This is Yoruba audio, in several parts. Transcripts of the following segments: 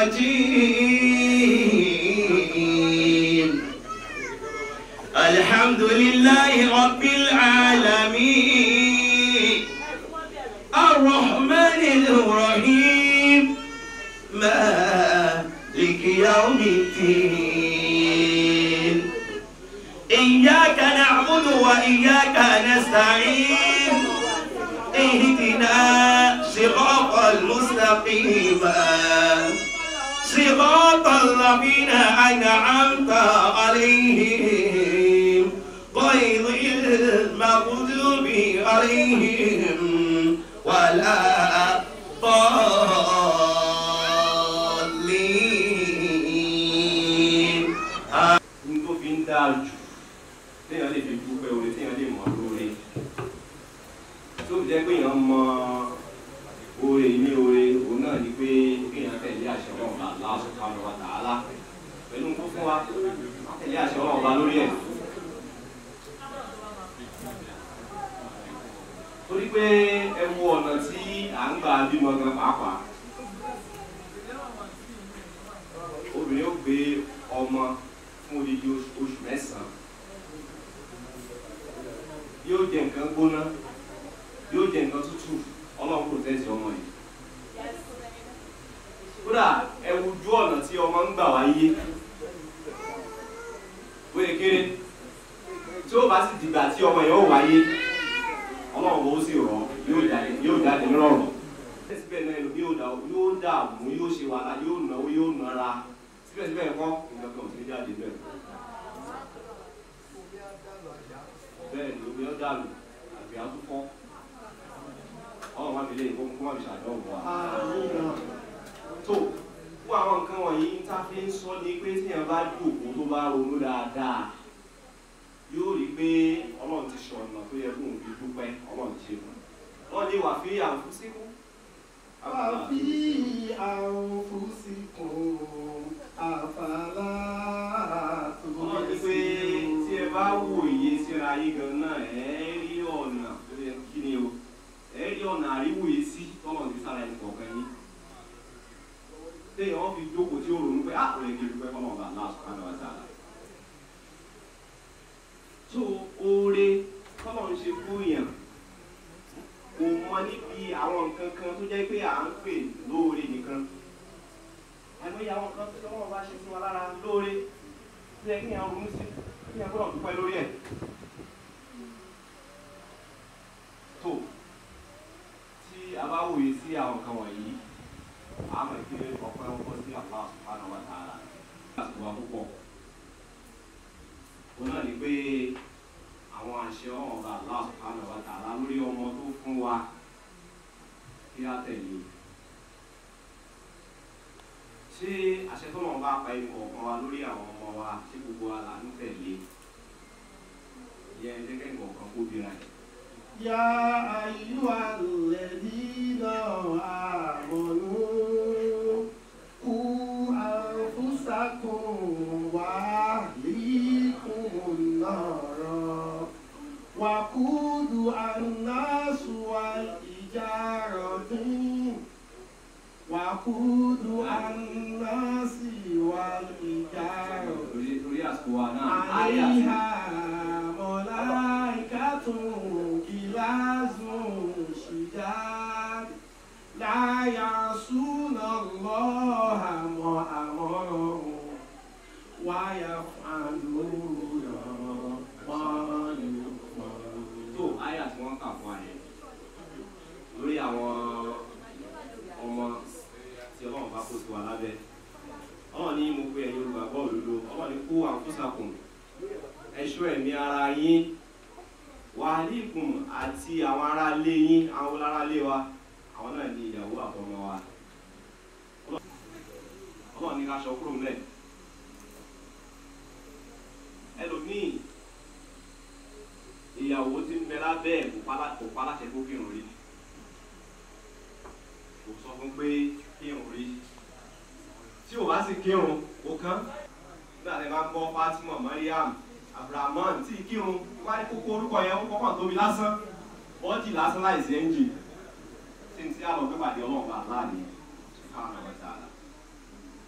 الرجيم الحمد لله رب العالمين الرحمن الرحيم مالك يوم الدين إياك نعبد وإياك نستعين اهدنا صراط المستقيم صراط الذين أنعمت عليهم غير المغضوب عليهم ولا ضالين ní tó fi ń dáa jù téèyàn lè fi dúpẹ́ oore téèyàn lè mọ̀ lóore tó fi jẹ́ pé èèyàn mọ oore ní oore òun náà ni pé kéèyàn tẹ̀lé àṣẹ ọlọ́run bá Allah subhanahu wa ta'ala pẹ̀lú tó fún wa tẹ̀lé àṣẹ ọlọ́run bá lórí ẹ̀. torí pé ẹ wo ọ̀nà tí à ń gbà bímọ gan pàápàá obìnrin ó gbé ọmọ fún odidi oṣù oṣù mẹ́sàn-án yóò jẹ nǹkan gbóná yóò jẹ nǹkan tútù ọlọ́run kò tẹ̀sí ọmọ yìí kódà ẹ wojú ọ̀nà tí ọmọ ń gbà wáyé wéé kéré tí ó bá sì dìgbà tí ọmọ yẹn ó wáyé ọlọ́run bó sì rọ̀ yóò jáde yóò jáde nírọ̀rùn síbẹ̀ náà ẹlòmíì yóò dà yóò dààmú yóò ṣe wàhálà yóò náwó yóò nara síbẹ̀síbẹ̀ kọ́ nǹkan kan ò sí jáde bẹ́ẹ̀. bẹ́ẹ̀ ni omi ọjà lò àbí àtúfọ́ ọ̀rọ̀ wọn fi lè kó kó wọn fi ṣàdánwò wa. tó fún àwọn nǹkan wọ̀nyí tá a fi ń sọ ni pé tíyẹn bá jòkó tó bá ronú dáadáa yóò rí i pé ọlọ́run ti ṣe ọ̀nà tó yẹ kóun fi dúpẹ́ ọlọ́run ti ṣe fún un. wọ́n ní wà fi àǹfùsíkú. وفي أنفسكم أفلا ọlọ́run ní pé tí ẹ bá wòye síra yín gan náà ẹ rí ọ̀nà tó yẹ kí ni o ẹ rí ọ̀nà àríwòye sí tọ́lọ̀ ti sára ẹni kọ̀ọ̀kan yín téèyàn fi jókòó tí ó ronú pé ah òye kì í dúpẹ́ fọlọ́ ọba Allah subhanahu wa ta'ala. tó oore tọ́lọ̀ ń ṣe fún yàn kò mọ níbi àwọn nǹkan kan tó jẹ́ pé à ń pè lóore nìkan àìmọye àwọn kan tó lọ́wọ́ bá ṣe fún wa lára lóore tó yẹ kí àwọn ronú sí kí àwọn gbọ́dọ̀ dúpẹ́ lórí ẹ̀. tó tí a bá wòye sí àwọn nǹkan wọ̀nyí a mọ̀ pé ọpẹ́ ọkọ sí Allah subhanahu wa ta'ala láti wá púpọ̀. òun náà ni pé àwọn àṣẹ ọba Allah subhanahu wa ta'ala lórí ọmọ tó fún wa kí á tẹ̀lé ṣé àṣẹ tó lọ́wọ́ bá pa ẹnì kọ̀ọ̀kan wa lórí àwọn ọmọ wa ṣé gbogbo wa là ń tẹ̀lé yẹn jẹ́ kẹ́kọ̀ọ́ kan kó bira ẹ̀. يا أيها الذين آمنوا قوا أنفسكم وأهليكم النارا وقودها الناس والحجارة وقودها الناس والحجارة torí torí àsìkò wa náà ayé àti عليها ملائكة غلاظ شداد لا يعصون الله ما أمرهم ويفعلون ما يؤمرون tó ayé àti wọn kà fún ayé lórí àwọn ọmọ tí ọlọ́run bá kó sí wa lábẹ́ ọlọ́run ní mo pe ẹ̀yin olùgbàgbọ́ òdodo ọlọ́run ní kó àǹfùsàkùn ẹ̀ṣọ́ ẹ̀mí ara yín wàhálìkùn àti àwọn aráalé yín àwọn aráalé wa àwọn náà ní ìyàwó àtọmọ wa ọlọ́run ní ká aṣọ kúrò ńlẹ̀ ẹlòmíì ìyàwó tí ń bẹ lábẹ́ ẹ̀ kò pálá- kò paláṣẹ kó kírun rí kò sọ fún pé kírun rí tí ò bá sì kírun kò kán nígbà tí a bá ń gbọ́ Fatima Mariam Abrahaman tí kírun wá ní kókó orúkọ yẹn ó kọ́kàn tóbi lásán bọ́ọ̀dì lásán láìsí ẹ́ńjì tí n tí a lọ gbé pàdé ọlọ́run bá láàrin subhanahu wa ta'ala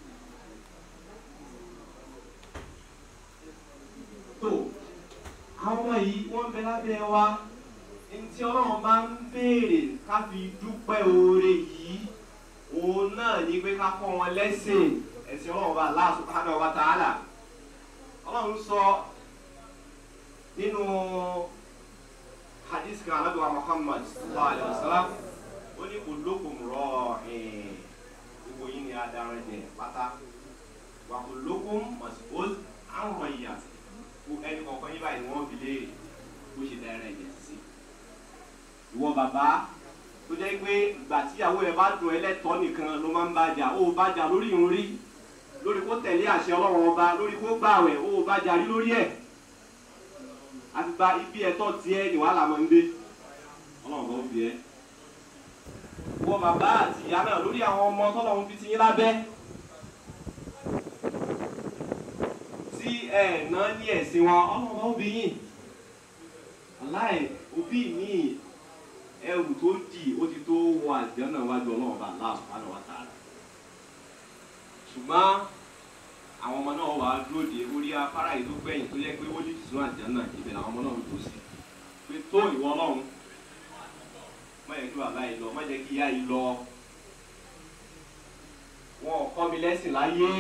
wọ́n bẹ lábẹ́ wa ní tí ọlọ́run bá ń béèrè ká fi dúpẹ́ oore yìí òun náà ní pé ká kọ́ wọn lẹ́sìn ẹ̀sìn ọlọ́run bá Allah subhanahu wa ta'ala ọlọ́run sọ nínú hadith kan alábíwá Muhammad sallallahu alayhi wa sallam ó ní kullukum ra'in gbogbo yìí ni adarin jẹ pátá wa kullukum mas'ul an ra'iyyati ẹnì kọ̀ọ̀kan yín báyìí wọ́n fi léèrè bó ṣe dára ẹ̀jẹ̀ sí. ìwọ bàbá tó jẹ́ pé ìgbà tíyàwó ẹ bá dùn ẹlẹ́tọ̀ọ́ nìkan ló máa ń bàjà ó bàjà lórí ìrun rí lórí kó tẹ̀lé àṣẹ ọlọ́run ọba lórí kó gbààwẹ̀ ó bàjà rí lórí ẹ̀ àti gba ibi ẹ̀tọ́ tiẹ̀ ní wàhálà máa ń dé ọlọ́run bá ó fi ẹ́. ìwọ bàbá àti ìyá náà lórí àwọn ọmọ tọ́lọ́run fi ti yín lábẹ́ tí ẹ ná ní ẹ̀sìn wọn ọlọ́run bá ó bí yín aláì òbí mi ẹrù tó dì ó ti tó wọ àjẹ́ náà wájú ọlọ́run bá Allah subhanahu wa ta'ala ṣùgbọ́n àwọn ọmọ náà wà á dúró de orí afárá yìí tó gbẹ̀yìn tó yẹ pé ó lè sún àjẹ́ náà ibẹ̀ làwọn ọmọ náà ń tó sí pé tó ìwọ ọlọ́run má yẹ kí bàbá yìí lọ má jẹ́ kí ìyá yìí lọ wọn ò kọ́ mi lẹ́sìn láyé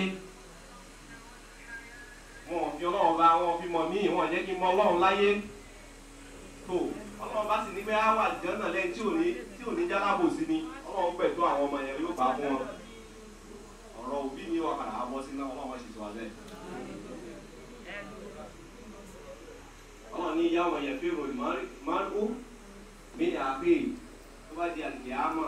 wọn ò fi ọlọ́run bá wọn ò fi mọ̀ mí wọn ò jẹ́ kí n mọ ọlọ́run láyé tó ọlọ́run bá sì ní pé á wà jẹ́ náà lẹ́yìn tí ò ní tí ò ní jálábò sí ni ọlọ́run pẹ̀tọ́ àwọn ọmọ yẹn yóò bá fún wọn ọ̀rọ̀ òbí ni wọ́n padà bọ́ sí náà ọlọ́run ṣe tó alẹ́. ọlọ́run ní ìyá wọn yẹn fi rò márùn mí ní àpè tó bá di àlùkè àmọ́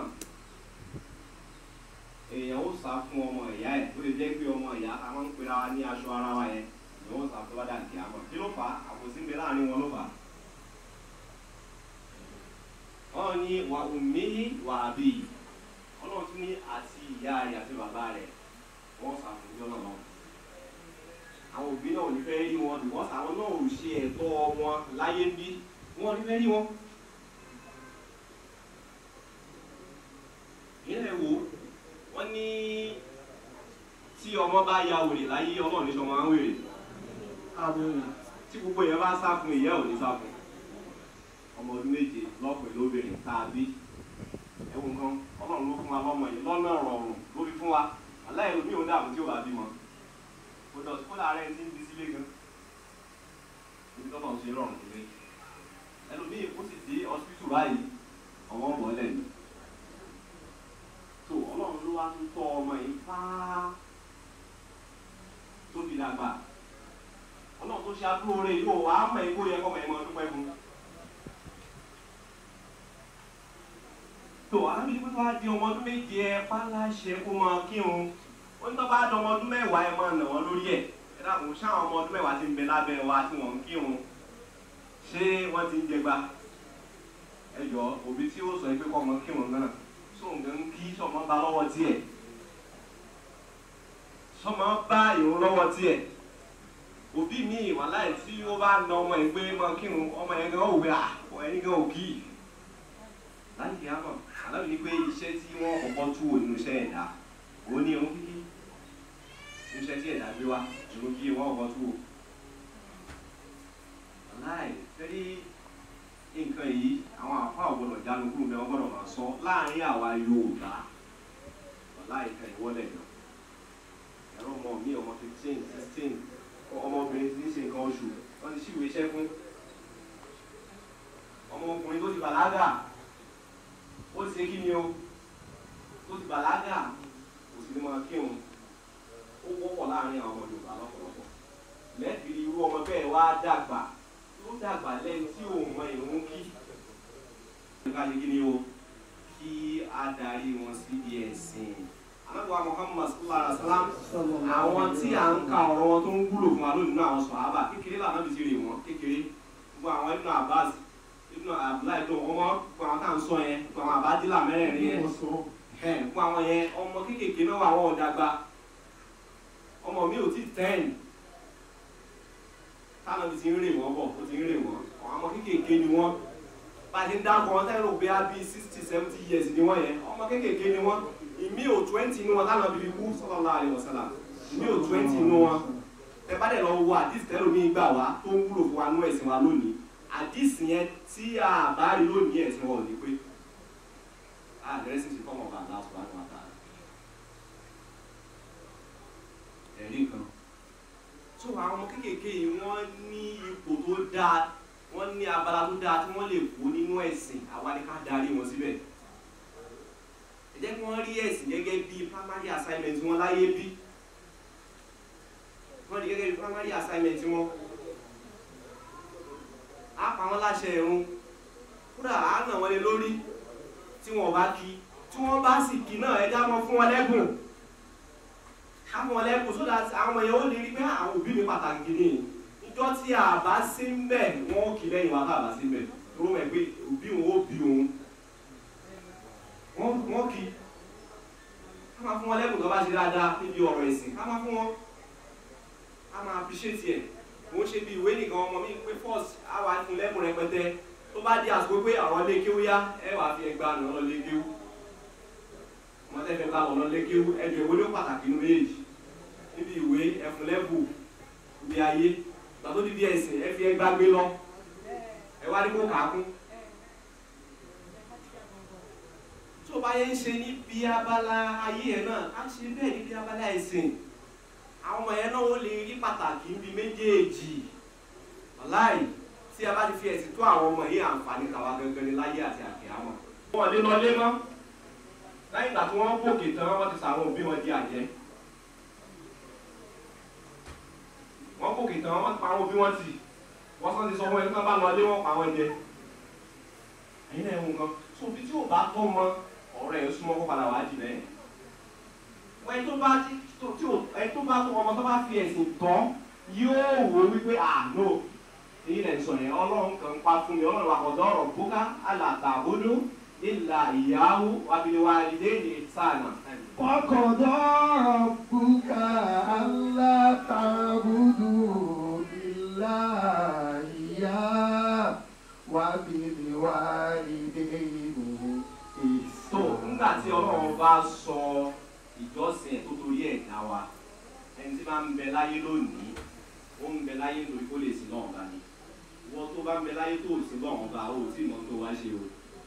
èèyàn ó sá fún ọmọ ìyá ẹ̀ tó lè jẹ́ pé ọmọ ìyá a máa ń pera wa ní aṣọ ara wa yẹn èèyàn ó sá fún tó bá di àlùkè àmọ́ kí ló fà á àbòsí ń bẹ láàrin wọn ló fà á wọ́n ní wà ummihi wà àbí ọlọ́run tún ní àti ìyá rẹ̀ àti bàbá rẹ̀ wọ́n ṣàfihàn náà lọ. àwọn òbí náà ò ní fẹ́ rí wọn because àwọn náà ò ṣe ẹ̀tọ́ wọn láyé bí wọ́n ò ní fẹ́ rí wọn. ìyẹn wo wọ́n ní tí ọmọ bá ya wèrè láyé ọlọ́run ní sọmọ á ń wèrè tí gbogbo yẹn bá sá fún ìyá ò ní sá fún ọmọ ọdún méje lọ́kùnrin lóbìnrin tàbí ẹ̀wù nǹkan ọlọ́run ló fún wa lọ́mọ yìí lọ́nà rọrùn ló fi fún wa aláìlú mi ò dààmú tí ó bá bímọ kò dọ̀tí kó láàárẹ̀ ti ń di sílé gan níbi tó náà ṣe rọrùn sílé ẹlòmíì kó sì dé hospital báyìí ọmọ ń bọ̀ lẹ́nu tó ọlọ́run ló wá tún tọ́ ọmọ yìí fáá tó fi dàgbà ọlọ́run tó ṣe àdúró rẹ̀ yóò wá mọ̀ ẹ́ kó yẹ kọ́ mọ̀ ẹ́ mọ́ dúpẹ́ fún un. tó àbí pé wàá di ọmọ ọdún méje ẹ pálásẹ kó máa kírun ó ní tó bá di ọmọ ọdún mẹ́wàá ẹ máa nà wọ́n lórí ẹ̀ ẹ dàpọ̀ sáwọn ọmọ ọdún mẹ́wàá ti ń bẹ lábẹ́ wa tí wọ́n ń kírun ṣé wọ́n ti ń jẹgba ẹ jọ òbí tí ó sọ pé kọ́ ọmọ kírun náà sóun gan kí sọmọ bá lọ́wọ́ tiẹ̀ sọmọ bá ìrun lọ́wọ́ tiẹ̀ òbí mi wà láì tí ó bá na ọmọ ẹ̀ pé máa kírun ọmọ ẹ̀ gan òwe à ẹni gan òkì láti kí á mọ̀ alábi ni pé iṣẹ́ tí wọ́n kọ́kọ́ tú wò nínú iṣẹ́ ẹ̀dá òun ní irun kíkí nínú iṣẹ́ tí ẹ̀dá gbé wá irun kíkí wọ́n kọ́kọ́ tú wò. aláì fẹ́rí nǹkan yìí àwọn àfa ọ̀gbọ́dọ̀ jánu kúrò bẹ́ẹ̀ wọ́n gbọ́dọ̀ máa sọ láàrin àwa Yorùbá aláì kan ìwọ́lẹ̀ náà ẹ̀rọ ọmọ mi ọmọ fifteen sixteen ọmọbìnrin ti ń ṣe nǹkan oṣù wọ́n ti ṣíwèé iṣẹ́ fún ọmọkùnrin tó ti bàlágà ó ti ṣe kí ni o ó ti bàlágà kò sì ní máa kírun ó wọ́pọ̀ láàrin àwọn ọmọ Yorùbá lọ́pọ̀lọpọ̀ lẹ́ẹ̀fì irú ọmọ bẹ́ẹ̀ wá dàgbà ó dàgbà lẹ́ni tí òun mọ ìrún kí. ká ṣe kí ni o kí á darí wọn síbi ẹ̀sìn anábọ̀ Muhammad sallallahu alaihi wa sallam àwọn tí à ń ka ọ̀rọ̀ wọn tó ń wúlò fún wa lónìí náà àwọn sọ̀hábà kékeré làwọn náà ti rè wọ́n kékeré gbogbo àwọn Ibn Abbas Ibn Abdullahi tó ọmọ gbogbo àwọn tá à ń sọ yẹn gbogbo àwọn àbádìlà mẹ́rẹ̀ẹ̀rin yẹn ẹ̀ gbogbo àwọn yẹn ọmọ kékèké náà wà wọ́n ọ̀dàgbà ọmọ mi ò tí ten táwọn ti ń rè wọ́n bọ̀ ó ti ń rè wọ́n àwọn ọmọ kékèké ni wọ́n bá a ti ń dákọ̀ wọn tẹ́lẹ̀ òbí á bí sixty seventy years ni wọ́n yẹn ọmọ kékèké ni wọ́n ìmí ò twenty inú wọn táwọn bíbí kú sallallahu alaihi wasallam ìmí ò twenty inú wọn ẹ bá dẹ̀ lọ wo àdìs tẹ́lẹ̀ omi gbà wá tó ń wúlò fún wa nú ẹ̀sìn wa lónìí àdìsí yẹn tí a bá rí lónìí ẹ̀sìn wọn ò ní pé àdírẹ́sì ti fọ́mọ̀ bá aláṣọ láti wá tààrà ẹ̀rí nǹkan tó àwọn ọmọ kéékèèké yìí wọ́n ní ipò tó dáa wọ́n ní abala tó dáa tí wọ́n lè kó nínú ẹ̀sìn àwa ni ká darí wọn síbẹ̀ ẹ jẹ́ kí wọ́n rí ẹ̀sìn gẹ́gẹ́ bí primary assignment wọn láyé bí wọ́n rí gẹ́gẹ́ bí primary assignment wọn á pa wọ́n láṣẹ ẹ̀rún kódà á nà wọ́n lé lórí tí wọ́n bá kí tí wọ́n bá sì kí náà ẹ já mọ́ fún wọn lẹ́bùn káwọn wọn lẹ́bùn sódà àwọn èèyàn ó lè rí pé àwọn òbí mi pàtàkì ni ìjọ tí a bá sí ń bẹ̀ wọ́n ó kí lẹ́yìn wa tá a bá sí ń bẹ̀ tó rọ́ mọ̀ pé òbí òun ó bí òun wọ́n wọ́n kí ká máa fún wọn lẹ́bùn tó bá ṣe dáadáa níbi ọ̀rọ̀ ẹ̀sìn ká máa fún wọn ká máa appreciate ẹ̀ wọ́n ṣe bí ìwé nìkan ọmọ mi pé first á wà fún lẹ́bùn rẹpẹtẹ tó bá di àsìkò pé àwọn lé kéwú yá ẹ wà fi ẹgbàá nù ọ́ lé kéwú wọ́n tẹ́ fẹ́ bá wọn lọ lé kéwú ẹjọ́ ìwé ló pàtàkì nínú méjì níbi ìwé ẹfun lẹ́bù ibi ayé gbàtó dídí ẹ̀sìn ẹ fi ẹgbàá gbé lọ ẹ wá ní kó kàákún tó bá yẹ ń ṣe níbi abala ayé ẹ náà á ṣe bẹ́ẹ̀ níbi abala ẹ̀sìn àwọn ọmọ yẹn náà ó lè rí pàtàkì níbi méjèèjì ọláì tí a bá ti fi ẹ̀sìn tó àwọn ọmọ yìí àǹfààní tàwa gangan ní láyé àti àkíyàmọ̀. wọn lè lọ lé mọ́ lẹ́yìn ìgbà tí wọ́n gòkè tán wọ́n ti sàwọn òbí wọn di àjẹ́ wọ́n gòkè tán wọ́n ti pa àwọn òbí wọn tì wọ́n sọ ti sọ fún ẹni tí wọ́n bá lọ lé wọ́n pa wọn jẹ ẹ̀yin náà ẹ̀wọ̀n kan tó bí tí ò bá tọ́ mọ ọ̀rọ̀ ẹ̀ súnmọ́ kó padà wá jì lẹ́yìn wọ́n ẹni tó bá tí ò ẹni tó bá tó ọmọ tó bá fi ẹ̀sìn tán yóò wò wípé àánú èyí lẹ̀ ń sọ yẹn ọlọ́run kan pa fún mi ọlọ́run àkọ́dọ́ ọ̀rọ̀ bóká alàtàbódó ìlà ìyàwó wàbíwá ilé ní sànà. وقضى ربك ألا تعبدوا إلا إياه وبالوالدين tó إحسانا nígbà tí ọlọ́run bá sọ ìjọsìn ẹ̀ tó torí ẹ̀ dá wa ẹni tí bá ń bẹ láyé lónìí ó ń bẹ láyé nítorí kó lè sin náà bá ní wọ́n tó bá ń bẹ láyé tó ò sin náà bá ó tí mọ̀ tó wá ṣe o.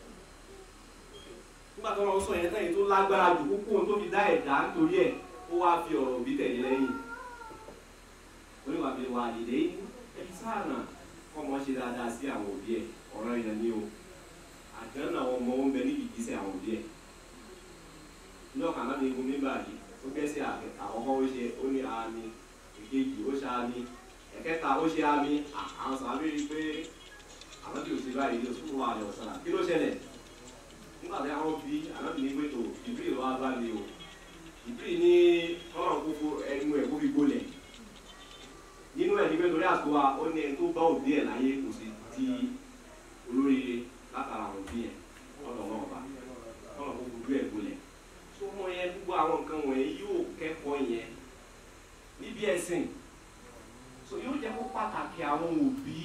nígbà tí wọ́n sọ yẹn tẹ́yìn tó lágbára jù kókó ohun tó fi dá ẹ̀dá nítorí ẹ̀ ó wá fi ọ̀rọ̀ bí tẹ̀lé lẹ́yìn oníwà bí wà nílé ẹbí sáànà kọ́mọ ṣe dáadáa sí àwọn òbí ẹ̀ ọ̀rọ̀ yẹn ni o àdánù àwọn ọmọ ń bẹ níbi ìgbésẹ̀ àwọn òbí ẹ̀ ní ọkàn náà ní igun nígbà yìí ó gbẹ́sẹ̀ àgbẹ̀ àkọ́kọ́ ó ṣe ó ní àmì ìkejì ó ṣe àmì ẹ̀kẹta ó ṣe àmì àwọn sàbí rí i pé àwọn tí ò sí báyìí ní oṣù wà lọ sọ̀rọ̀ kí ló ṣẹlẹ̀ nígbà tí àwọn bí àwọn bí ní pé tó ìbírí ló wá bá mi o ìbírí ní ọlọ́run kókó ẹnu ẹ̀ kó fi gbólẹ̀ nínú ẹ̀ ní pé torí àsìkò wa ó ní ẹni tó bá òbí ẹ̀ láyé kò sí di olóríire látara àwọn òbí ẹ̀ ọ̀dọ̀ náà bá ọlọ́run kó fojú ẹ̀ gbólẹ̀ tó mọ yẹn gbogbo àwọn nǹkan wọ̀nyí yóò kẹ́kọ̀ọ́ yẹn níbi ẹ̀sìn so yóò jẹ́ kó pàtàkì àwọn òbí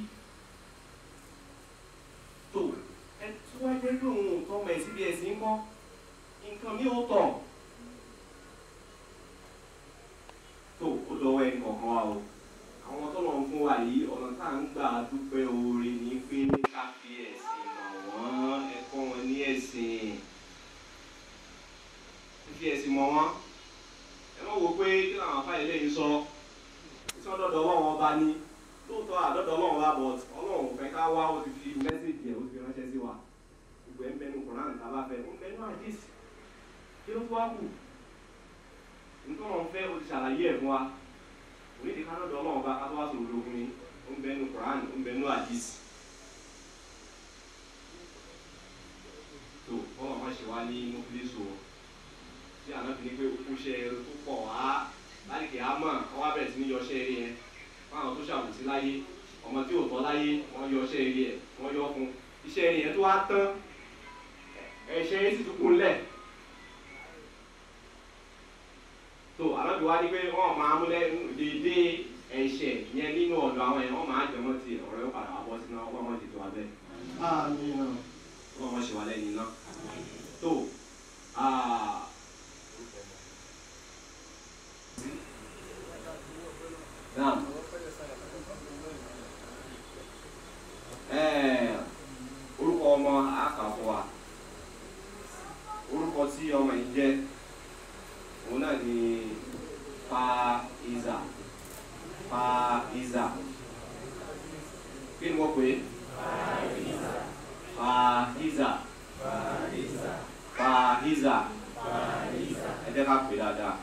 tó ẹ tí wọ́n jẹ́ pé òun ò tọ́ ọmọ ẹ̀ síbi ẹ̀sìn kọ́ nǹkan mi ò tọ̀ tó ó lọ́wọ́ ẹ̀ kọ̀ọ̀kan wa o àwọn tó lọ́n fún wa yìí ọ̀nà tá à ń gbà dúpẹ́ oore ní pé ká fi ẹ̀sìn mọ̀ wọ́n ẹ̀kọ́ wọn ní ẹ̀sìn fi ẹ̀sìn mọ̀ wọ́n ẹ má wo pé kí làwọn afáyẹ lẹ́yìn sọ tí wọ́n dọ̀dọ̀ ọlọ́run ọba ní lóòótọ́ àdọ́dọ̀ ọlọ́run ọba bọ̀ ọlọ́run fẹ́ ká wá ó ti fi mẹ́sẹ̀gì ẹ̀ ó ti fi ránṣẹ́ sí wa gbogbo ẹ̀ ń bẹnu koran tá a bá fẹ́ ó ń bẹnu àdìs kí ló tó wá kù nítorí wọn fẹ́ ó ti ṣàlàyé ẹ̀ fún wa onídìí ká dọ̀dọ̀ ọlọ́run ọba ká tó wá sọ̀rọ̀ lógun ni ó ń bẹnu koran ó ń bẹnu àdìs tó bọ́lá wọn ṣe wá ní mọ́fílẹ́sọ tí àná fi ní pé ó kúṣẹ́ eré tó pọ̀ wá láìkè ámọ̀ wọ́n wá bẹ̀rẹ̀ sí ní yọṣẹ́ eré yẹn fáwọn tó ṣàbùsí láyé ọmọ tí ò tọ́ láyé wọ́n yọṣẹ́ eré yẹn wọ́n yọ fún iṣẹ́ eré yẹn tó wá tán ẹ̀ṣẹ̀ yẹn sì tún kún lẹ̀. tó àlọ́bí wá ní pé wọ́n máa múlẹ̀ dédé ẹ̀ṣẹ̀ yẹn nínú ọ̀dọ̀ àwọn yẹn wọ́n máa jẹ́ wọ́n ti ọ̀rọ̀ yóò padà wá bọ́ sínú ọgbọ́n wọn ti tó wa bẹ́ẹ̀ آمين wọ́n wọ́n ṣe wà lẹ́yìn náà tó naam tí ọmọ yìí jẹ́ òun náà ni Faiza Faiza kí ni wọ́n pè é Faiza Faiza ẹ jẹ́ ká pè dáadáa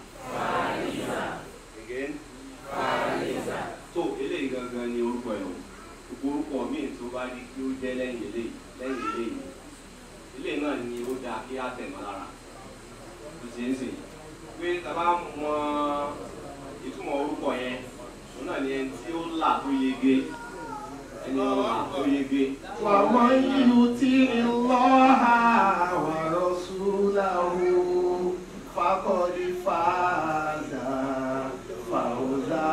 again tó eléyìí gangan ni orúkọ ẹ̀ o gbogbo orúkọ míì tó bá di kí ó jẹ́ lẹ́yìn eléyìí lẹ́yìn eléyìí eléyìí náà ni ó dáa kí á tẹ̀ mọ́ lára kò sí ń sìn pé tàbá mọ ìtumọ̀ orúkọ yẹn òun náà ni ẹni tí ó là tó yege ẹni ó là tó yege. ومن يطع الله ورسوله فقد فاز فوزا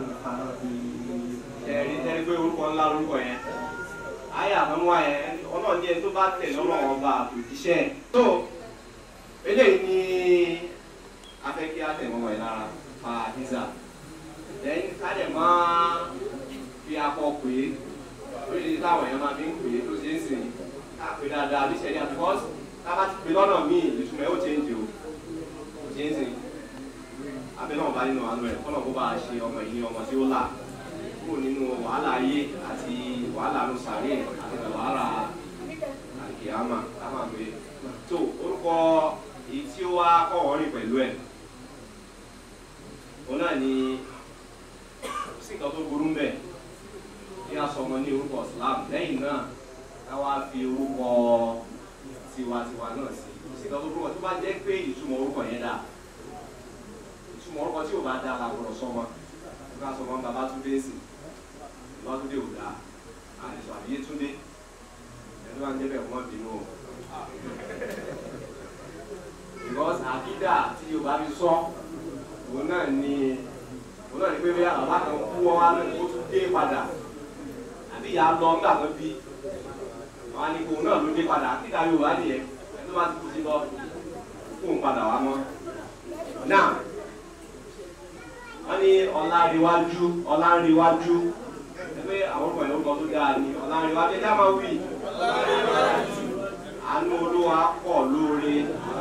عظيما ẹ̀rí ẹ̀rí pé orúkọ ńlá lórúkọ yẹn ayé àmọ́mọ́ yẹn ọlọ́run ní ẹni tó bá tẹ̀lé ọlọ́run ọba àtòjíṣẹ́ ẹ̀. tó eléyìí ni afẹ́ kí á tẹ̀ mọ́mọ́ yẹn lára fa hísà lẹ́yìn ká dẹ̀ máa fi akọ pé lórí táwọn èèyàn máa fi ń pè é tó ṣe é sìn ká pè dáadáa bí sẹ́ni àtúkọ́sì tá a bá ti pè lọ́nà míì ìtumọ̀ ẹ̀ ó change o kò ṣe é sìn abẹ́ náà bá nínú àánú ẹ̀ kọ́nà kó bá a ṣe ọmọ yìí ní ọmọ tí ó là kúrò nínú wàhálà ayé àti wàhálà ló sàárè àti wàhálà àkìyàmà lámà pé tó orúkọ èyí tí ó wá kọ́ rìn pẹ̀lú ẹ̀ òun náà ni sí nǹkan tó burú ń bẹ̀ kí a sọ ọmọ ní orúkọ Islam lẹ́yìn náà ká wá fi orúkọ tiwantiwa náà sí sí nǹkan tó burú tó bá jẹ́ pé ìtumọ̀ orúkọ yẹn dáa ìtumọ̀ orúkọ tí ò bá dáa la gbọ́dọ̀ sọmọ ká sọmọ bàbá tún dé sí lọ́dúndé ò dáa àìsọ àbíyé túndé ẹni wá ń débẹ̀ wọ́n bínú o because àkídà tí yorùbá fi sọ òun náà ni òun náà ni pé bí bàbá kan kú wọn wá náà ó tún dé padà àbí ìyá lọ nígbà kan bí wọn á ní kó òun náà ló dé padà àkídà yorùbá nìyẹn ẹni tó bá ti kú sí lọ kó òun padà wá mọ́ náà wọ́n ní ọ̀làríwájú ọ̀làríwájú ẹgbẹ́ àwọn ọkọ̀ ìlú kan tó dáa ní ọ̀làríwájú ẹjá máa wí. àánú olúwa pọ̀ lóore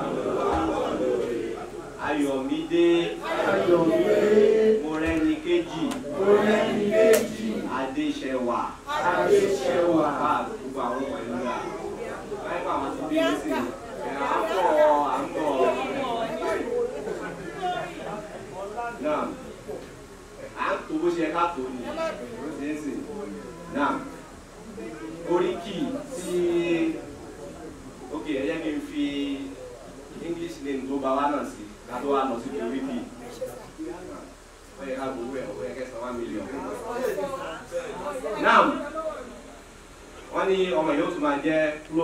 ayọ̀mídé Ayọ̀mídé mọ́rẹ́ni kejì Mọ́rẹ́nikéjì adéṣẹwà Adéṣẹwà bá gbogbo àwọn ọkọ̀ ìlú dáa báyìí bá àwọn ti dé sí ẹ̀ à ń bọ̀ à ń bọ̀ náà à ń tó bó ṣe ká tó ni ló ṣe é sìn náà oríkì tí ok ẹ jẹ́ kí n fi english name tó bá wa náà sí ká tó wá lọ sí oríkì ó yẹ ká gbowó ẹ̀ ó yẹ kẹsàn-án one million. náà wọ́n ní ọmọ yóò tún máa jẹ́ flo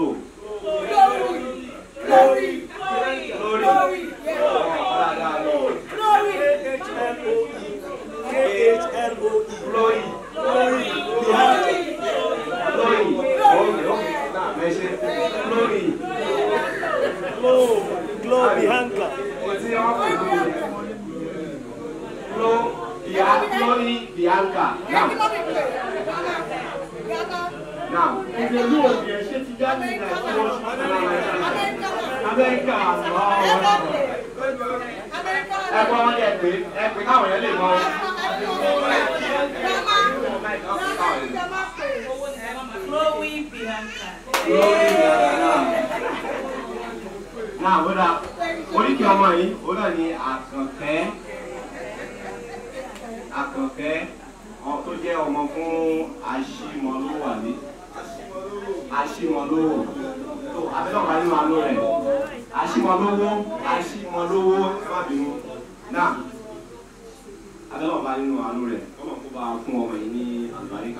lórí lórí ọ̀dà lórí. Glory. Glory. Glory. Okay, okay. Now, mention glory. Glow Bianca. What's the offer? Glow, Bia- Glory Bianca. Now, now. ìdèlú òbí ẹ̀ ṣé ti jáde ní Nàìjíríà Amẹ́ríkà àwọn Ẹ gbọ́ wọn yẹ pé ẹ pé káwọn yẹn lè mọ. Chloe Bianca. Glory Bianca. Náà, ó dáa. Oríkì ọmọ yìí, ó náà ní àkànkẹ́. Àkànkẹ́ ọ- tó jẹ́ ọmọ fún Aṣímọlúwàlé. Aṣímọlówó. Tó àbẹ́lẹ̀ ọ̀gá nínú àánú rẹ̀. Aṣímọlówó. Aṣímọlówó. Ẹ má bínú. Náà, abẹ́lẹ̀ ọ̀gá nínú àánú rẹ̀. Ọmọ kó bá fún ọmọ yìí ní àlùbáríkà.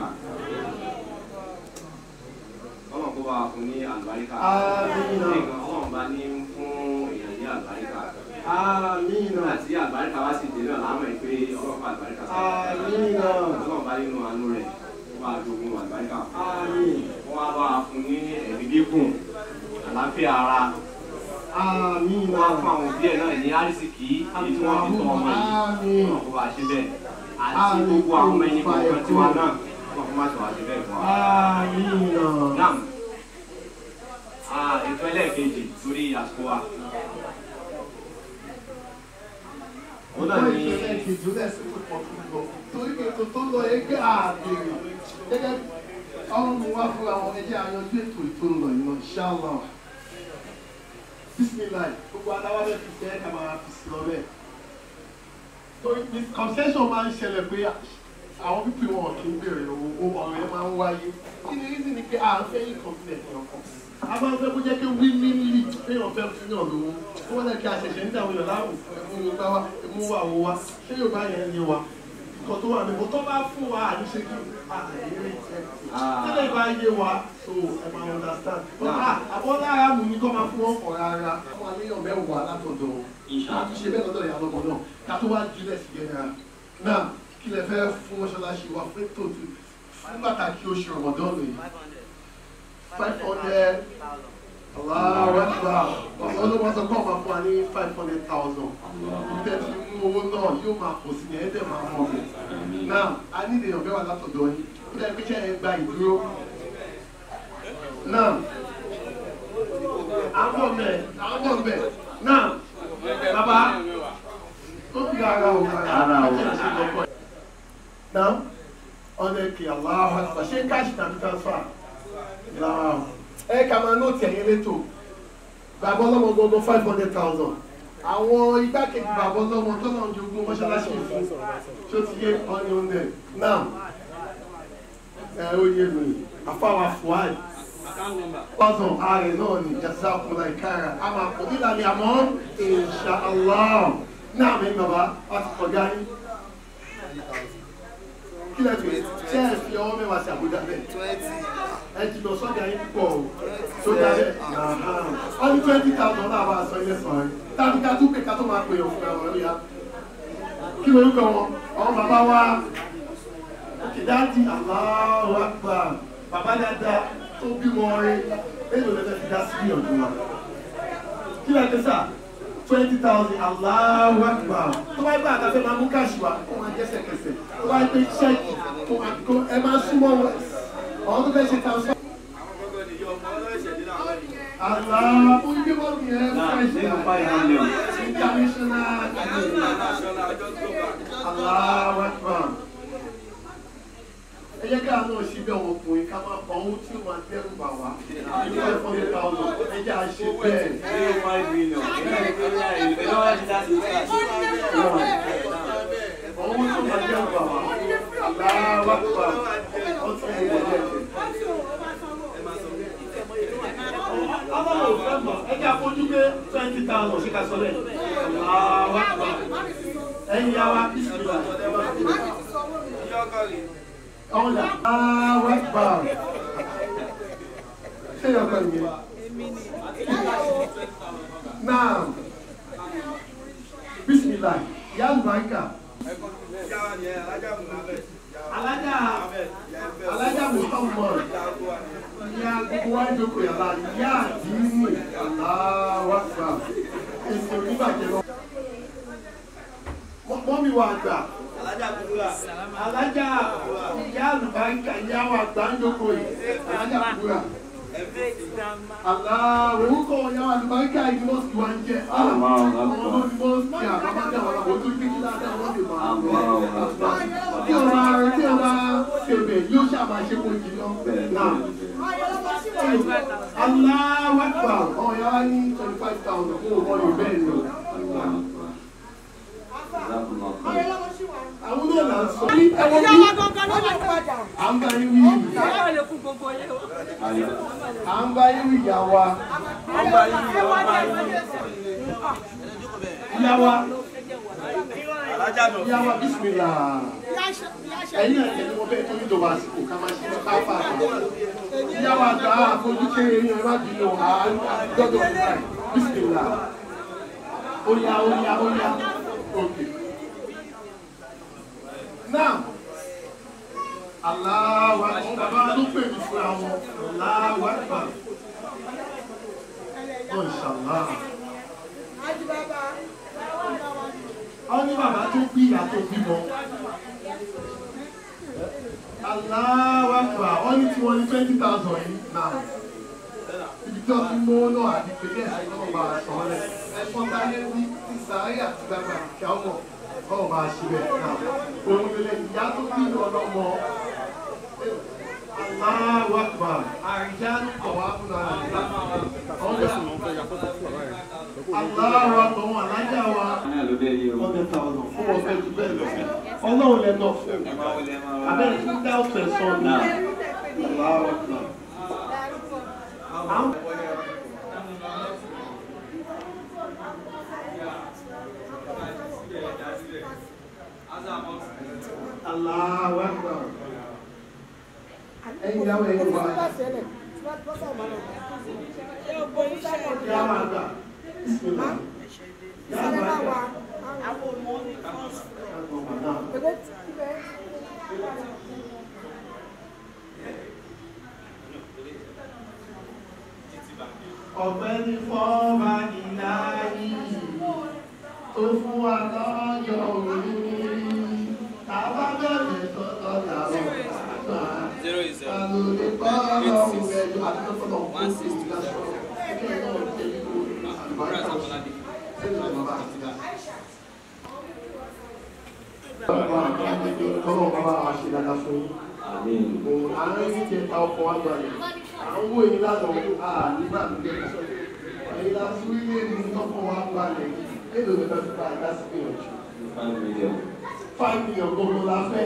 Ọmọ kó bá fún ní àlùbáríkà. Àmín. Ọlọ́run bá ní fún èèyàn ní àlùbáríkà Àmínà nígbà tí àlùbáríkà wá sì dé náà láwọn ẹ̀ pé ọlọ́run bá àlùbáríkà sí Àmínà ọlọ́run bá nínú àánú rẹ̀ ó bá dogun àlùbáríkà Àmín wọ́n á bá a fún ní ẹ̀mí gígùn àlàáfíà ara Àmínà wọ́n á fún àwọn òbí ẹ̀ náà ní àrísìkí èyí tí wọ́n fi tọ́ ọmọ yìí Àmín ọlọ́run kó bá a ṣe bẹ́ẹ̀ àti gbogbo àwọn ọmọ ẹ̀yìn kọ̀ọ̀kan tiwa náà wọ́n kó má ṣe wá ṣe bẹ́ẹ̀ fún wa. Àmínà Naam. Ah, ètò ẹlẹ́ẹ̀kejì torí àsìkò wa. ó náà Wọ́n ní ìṣẹ̀lẹ̀ kejì ó lẹ́sìn tó pọ̀ tó lọ. Torí pé ètò tó lọ yẹ gẹ́ àbèrè. Gẹ́gẹ́ bí ọmọ mi wá fún àwọn ẹjẹ́ àyànjú ètò ètò ń lọ yìí lọ, ṣáàlá. Bísímìláì, gbogbo adáwọ́ bẹ́ẹ̀ fi fẹ́ ká máa fi sí lọ bẹ́ẹ̀. Torí concession máa ń ṣẹlẹ̀ pé àwọn pípé wọn kì í béèrè owó ọ̀rọ̀ yẹn máa ń wáyé. Kí ni reason ni pé à ń fẹ́ yín confident ní ọkọ̀? A máa ń fẹ́ kó jẹ́ pé willingly péyàn fẹ́ fún yàn lówó. Ó wọ́n lẹ́ kí a ṣẹ̀ṣẹ̀ ń dàwọn èèyàn láwùn ẹ̀mú yorùbá wa ẹ̀mú wà wọ wa. Ṣé yorùbá yẹn yé wa? Nǹkan tó wà níbo tó bá fún wa àníṣe kí àìrí tẹ́lẹ̀ bá yé wa so ẹ máa understand. Àbọ̀ lára mú ní kọ́ máa fún wọn kọ̀ rárá. Àwọn àníyàn mẹ́wàá látọ̀dọ̀ àti ṣe bẹ́ẹ̀ lọ́dọ̀ ìyá lọ́mọ náà ká tó wá jùlẹ̀ sí gẹ́gẹ́ náà kí lẹ fẹ́ fún mọ́ṣáláṣí wa fún ètò tí fún pàtàkì oṣù ọ̀mọ̀dọ́nù yìí five hundred aláwọ̀ ẹ̀fà ọ̀sán ló wọ́n sọ pé ọ̀ma fún wa ní five hundred thousand ìtẹ́ ti mú owó náà yóò máa pọ̀ sí ní ẹ̀ẹ́dẹ̀ máa mọ̀ ọ́ náà a ní ìdèyàn bẹ́ẹ̀ wà látọ̀dọ̀ yín kí lẹ́yìn pé ṣe ẹ gba ìdúró náà àwọn mẹ́ àwọn mẹ́ náà bàbá ó fi ara o Ara o. náà ọ̀nà èkè aláwọ̀ ẹ̀fà ṣé káàṣì tàbí transfer lára o ẹ ká máa nóòtì ẹ̀yìn létò bàbá ọlọ́mọ gbogbo five hundred thousand àwọn igbákejì bàbá ọlọ́mọ tó náà jogún mọ́ṣáláṣí fún tó ti yé ọ̀nì ọ̀nẹ̀ náà ẹ ó yé mi àfáwà fuad thousand ààrẹ náà ní jazakumula ìkára a máa pọ̀ nílà ní àmọ́ insha Allah náà mi bàbá a ti kọjá yín kí lẹ fi ṣe é fi ọwọ́ mẹ́wàá sí àbújá bẹ́ẹ̀ ẹ ti lọ sọ́jà yín púpọ̀ o sọ́jà bẹ́ẹ̀ wọ́n ní twenty thousand náà bá a sọ ilé sàn án tàbí ká tún pè ká tó máa pè ọ́ fún ẹ̀rọ lóya kí ló ń kọ́ wọn àwọn bàbá wa kìdáàdì Allahu Akbar bàbá dáadáa tó bímọ rẹ èlò lẹ́fẹ̀ẹ́ fi dá sí ìyànjú wa kí lẹ fi sà twenty thousand Allahu Akbar tó bá gbà àtàfẹ́ máa mú káàṣì wa kó máa jẹ́sẹ̀kẹsẹ̀ tó bá gbé ṣẹ́ẹ̀kì kó máa kó ẹ máa súnmọ́ wọn àwọn tó fẹ́ ṣe transfer. Allah fún ibi wọn ni ẹ náà fẹ́ ṣe nínú five million. international Allahu Akbar ẹ jẹ́ ká náà ṣe bí ọmọ ọkùnrin ká máa pa owó tí ó máa dẹ́rù bà wá ní five hundred thousand ẹ jẹ́ àṣẹ bẹ́ẹ̀. nínú five million. ìpínlẹ̀ wá ti dá sí owó tó máa dẹ́rù bà wá Allahu Akbar ó ti ń wọlé ẹ̀jẹ̀. Ọlọ́run ò fẹ́ mọ̀ ẹ jẹ́ àfojú pé twenty thousand ṣe ká sọ bẹ́ẹ̀. Allahu Akbar ẹ̀yin yá wa bísímìlà ẹ máa fi ọ̀la Allahu Akbar ṣé yọ ọkọ ìyẹn. Náà bísímìlà yá àlùbáríkà. Alájà Alájà Muhammad ìyá gbogbo wa jókòó yàrá ìyá àdínní Allahu Akbar èsì onígbàjẹ́ lọ. Mọ́mí wa àgbà alájà ìyá àlùbáríkà ìyá wa àgbà ń jókòó yìí alájà kúrà. Àlá orúkọ ìyá wa àlùbáríkà yìí mọ́sìkì wa ń jẹ́. Àwọn ọmọ ní mọ́sìkì àbábájà wọn làwọn tó gbé kí ládàá wọn lè máa wọ. Tí o máa tí o máa ṣèbẹ̀ yóò ṣàmà ṣe kó jì lọ. Náà. Allahu Akbar ọ̀hún yà wá ní twenty five thousand fún ọmọ yìí bẹ́ẹ̀ ni. Àwọn náà là ń sọ. Ẹ̀wọ̀n bí à ń bá yín wí yìí. À ń bá yín wí ìyá wa. Ìyá wa. Ìyá wa bísímìlà. Ẹ̀yin náà tẹ̀lé wọn bẹ́ẹ̀ tó ní ìjọba àsìkò ká máa ṣe ní káfà. Ìyá wa gbà á fojú kéré yín ẹ má bínú à á gbọ́dọ̀ nígbà yìí. Bísímìlà. Ó yá ó yá ó yá. Okay. Now, Allahu Akbar. Bàbá ló pè mí fún àwọn Allahu Akbar. Oh, inshallah. Àwọn ní bàbá tó bí ìyá tó bímọ. Allahu Akbar. Wọ́n ní tí wọ́n ní twenty thousand yìí náà. Ibi tí wọ́n ti mú náà àti pẹ̀lẹ́ àìsàn ọba àṣọ rẹ̀. Ẹ̀fọn dálé ní ti sàárè àti gbàgbà kíá ọmọ. ọ̀rọ̀ bá a ṣe bẹ̀ náà òun lè ìyá tó bí ọlọ́mọ Allahu Akbar àìjá ló kọ̀ wá fún ara rẹ̀ ọ̀gá Allahu Akbar wọn alájà wa náà ló dé yìí o. hundred thousand fún wọn fẹ́ ju bẹ́ẹ̀ lọ ọlọ́run lẹ náà fún abẹ́rẹ́ fún dá ọ̀fẹ́ sọ ní Allahu Akbar. Àwọn- Allahu Akbar. Ẹ̀yin ìyàwó ẹ̀yin wá. Yá máa gbà. Bismillah. Yá máa gbà. Yá máa gbà. ọ̀gbẹ́ni fọ́ọ̀mà ìlàyé tó fún wa lọ́jọ́ òní tàbá bẹ̀rẹ̀ tọ́tọ́ làwọn àgbà alòlè bọ́ọ̀lù ọ̀hún ẹ̀jọ̀ àtúntò one sixty lásán ẹgbẹ́ náà ń tẹ̀lé lórí àlùbáríkà sínú bàbá àtìgá. Tọ́lọ́ bàbá wa ṣe dáadáa fún yín àmín. àwọn yìí jẹ ta ọkọ̀ wa gbalẹ̀ àwọn owó yìí lánàá ọdún a nígbà tó jẹ́ kí èyí la fún ilé ní ọkọ̀ wa gbalẹ̀ èlò ní bá ti bá àdá sí gbìyànjú five million. five million gbogbo la fẹ́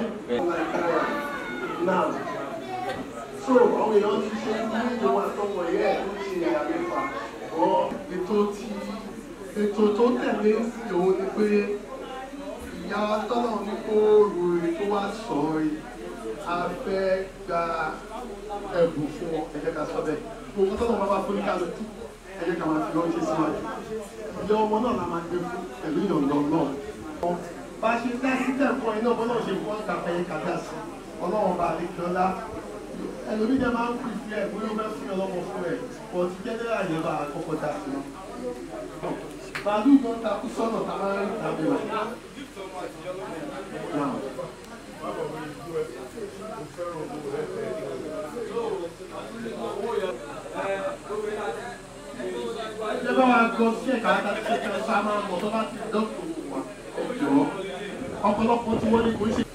now so àwọn èèyàn ti ṣe ní ìwọ àtọwọ̀ yẹ ẹ̀ tó ṣe àlefa ọ ètò tí ètò tó tẹ̀lé sí òun ni pé ìyá tọ́lọ̀ ní kó ròyìn tó wá sọ yìí a fẹ́ gba ẹ̀bùn fún ọ ẹ jẹ́ ká sọ bẹ́ẹ̀ gbogbo tọ́lọ̀ máa bá fún ní kálukú ẹ jẹ́ ká máa fi lọ́ọ́ ṣe síwájú ìyá ọmọ náà la máa gbé fún pẹ̀lú ìyọ̀ǹda náà bá a ṣe dá sí tẹ̀kọ́ iná bọ́lá ṣe fún ọ̀gá fẹ́yẹ kàdá sí ọlọ́run bá lè kí ọlá ẹlòmí jẹ́ máa ń pè sí ẹ̀ bóyá ó fẹ́ fún ọlọ́mọ fún ẹ̀ pọ̀ tí jẹ́nẹ́rà yẹn bá kọ́kọ́ dá sí wọn. màálù gan takú sọ́nà tá a máa ń rí tàbí rẹ̀. Ṣé bá wa gbọ́ sí ẹ̀ka àtàkùn ṣe kẹ́ ẹ sá máa ń mọ̀ tó bá ti dọ́kítọ̀ wà ẹ̀jọ̀ ọ̀pọ̀lọpọ̀ tí wọ́n ní kò ń ṣe.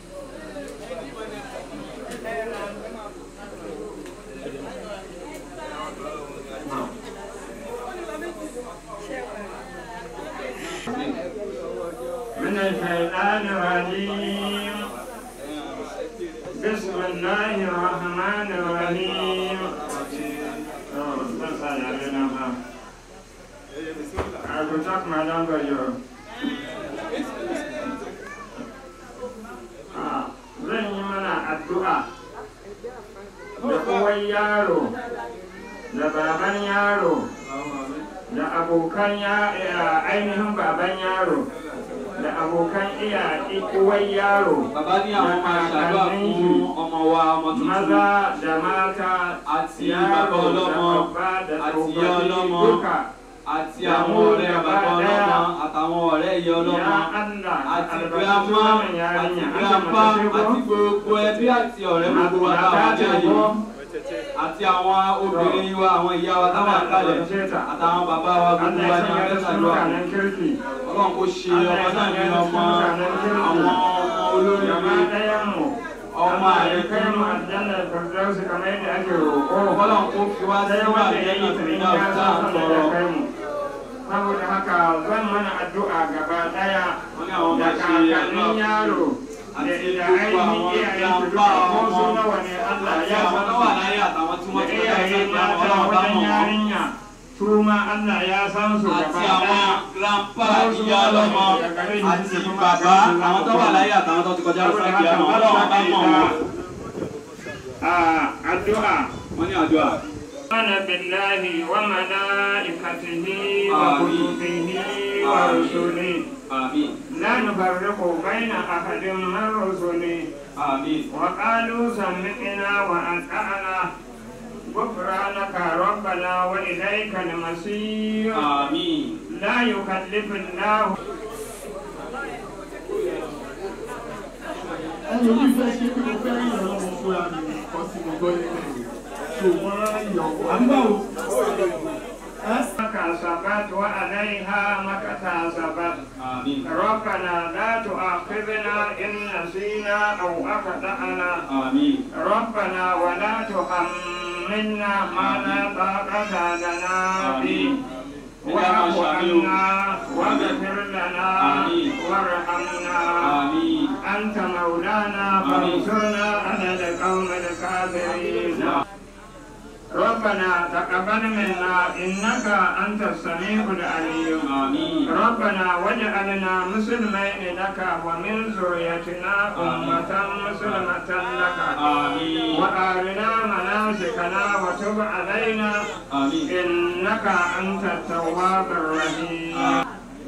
من الشيطان الرجيم بسم الله الرحمن الرحيم Oh, that's all I don't know how. I will talk my language. yo. Ah, Zan yi mana addu'a da uwan yaro, da baban yaro, da abokan ya- eh, ainihin baban yaro, da abokan iya uwan yaro, bàbá ní àwọn máa ṣàdúrà fún ọmọ wa ọmọ tuntun maza da mata, àti yaro bàbá da ọlọ́mọ babba da àti ìyá tsofaffi ọlọ́mọ duka. àti àwọn ọ̀rẹ́ bàbá ọlọ́mọ àtàwọn ọ̀rẹ́ ìyá ọlọ́mọ Ya Allah, àti albarkaci girama wannan àti yarinya, Allah grandpa mace ce àti ko? gbogbo ẹbí àti ọ̀rẹ́ gbogbo wa táwọn Mata jẹ́ ce yìí ko? àti àwọn obìnrin wa àwọn ìyá wa táwọn àkàlẹ̀ àtàwọn bàbá wa gbogbo Allah wa ya ní sanya abẹ́ da su ṣàdúrà mutanen kirki. ọlọ́run kò ṣe ọmọ náà ní ọmọ àwọn ọmọ olórí Gaba ɗayanmu, ọmọ Allah ya àrẹ kai mu aljannar firdausi kamar yadda ake roƙo. ọlọ́run kò fi wá Sai síwá wanda ya yi lẹ́yìn tuni ìpínlẹ̀ ya ọ̀tá san sanda àtọ̀rọ̀ ya kai mu. Saboda haka zan mana addu'a gaba ɗaya wọ́n ní àwọn da máa ṣe kakannin yaro da àti da gbogbo ainihin àwọn iyayen su grandpa duka ko ọmọ su nawa ne Allah àti ya àwọn san tó su. wà láyé àtàwọn tí da wọ́n ti kọjá iyaye sẹ́yìn àwọn mata ọlọ́run bá wajen mọ̀ wọ́n yarinya su ma Allah ya san su àti gaba àwọn ɗaya. grandpa ìyá ọlọ́mọ àti bàbá àwọn tó wà láyé àtàwọn tó ti kọjá sẹ́yìn àwọn ọlọ́run bá mọ̀ wọ́n Ah, addu'a wọ́n ní àdúrà. آمن بالله وملائكته آمين. وكتبه ورسله àmín لا نفرق بين أحد من رسله àmín وقالوا سمعنا وأطعنا غفرانك ربنا وإليك المصير àmín لا يكلف الله ẹni orí fẹ́ ṣe pé mo fẹ́ yàn lọ́wọ́ fúnra mi nǹkan tí mo gbọ́ yẹn lẹ́yìn tó wọ́n á yàn ọ́ àbí báwo ẹ́ لك كسبت وعليها ما اكتسبت آمين ربنا لا تؤاخذنا إن نسينا أو أخطأنا آمين ربنا ولا تحملنا ما لا طاقة لنا به واعف عنا واغفر لنا آمين. وارحمنا آمين أنت مولانا فانصرنا على القوم الكافرين ربنا تقبل منا إنك أنت السميع العليم آمين ربنا واجعلنا مسلمين لك ومن ذريتنا أمة مسلمة لك آمين وأرنا مناسكنا وتب علينا آمين إنك أنت التواب الرحيم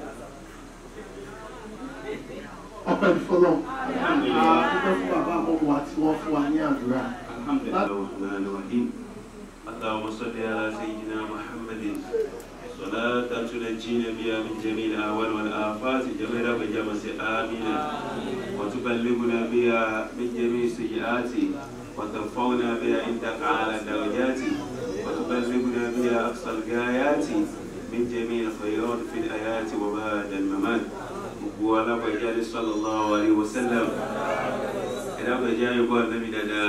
ọpẹ́ ìfọlọ́ adúgbò fún bàbá àmọ́mọ́ wa tí wọ́n fún wa ní àdúrà الحمد لله الرحمن الرحيم اللهم صل على سيدنا محمد صلاة تنجينا بها من جميع الأهوال والآفات جميع وجمس آمين وتبلغنا بها من جميع السيئات وترفعنا بها عندك على الدرجات وتبلغنا بها أقصى الغايات من جميع الخيرات في الآيات وبعد الممات وعلى رجال صلى الله عليه وسلم إلى رجال يقول النبي دادا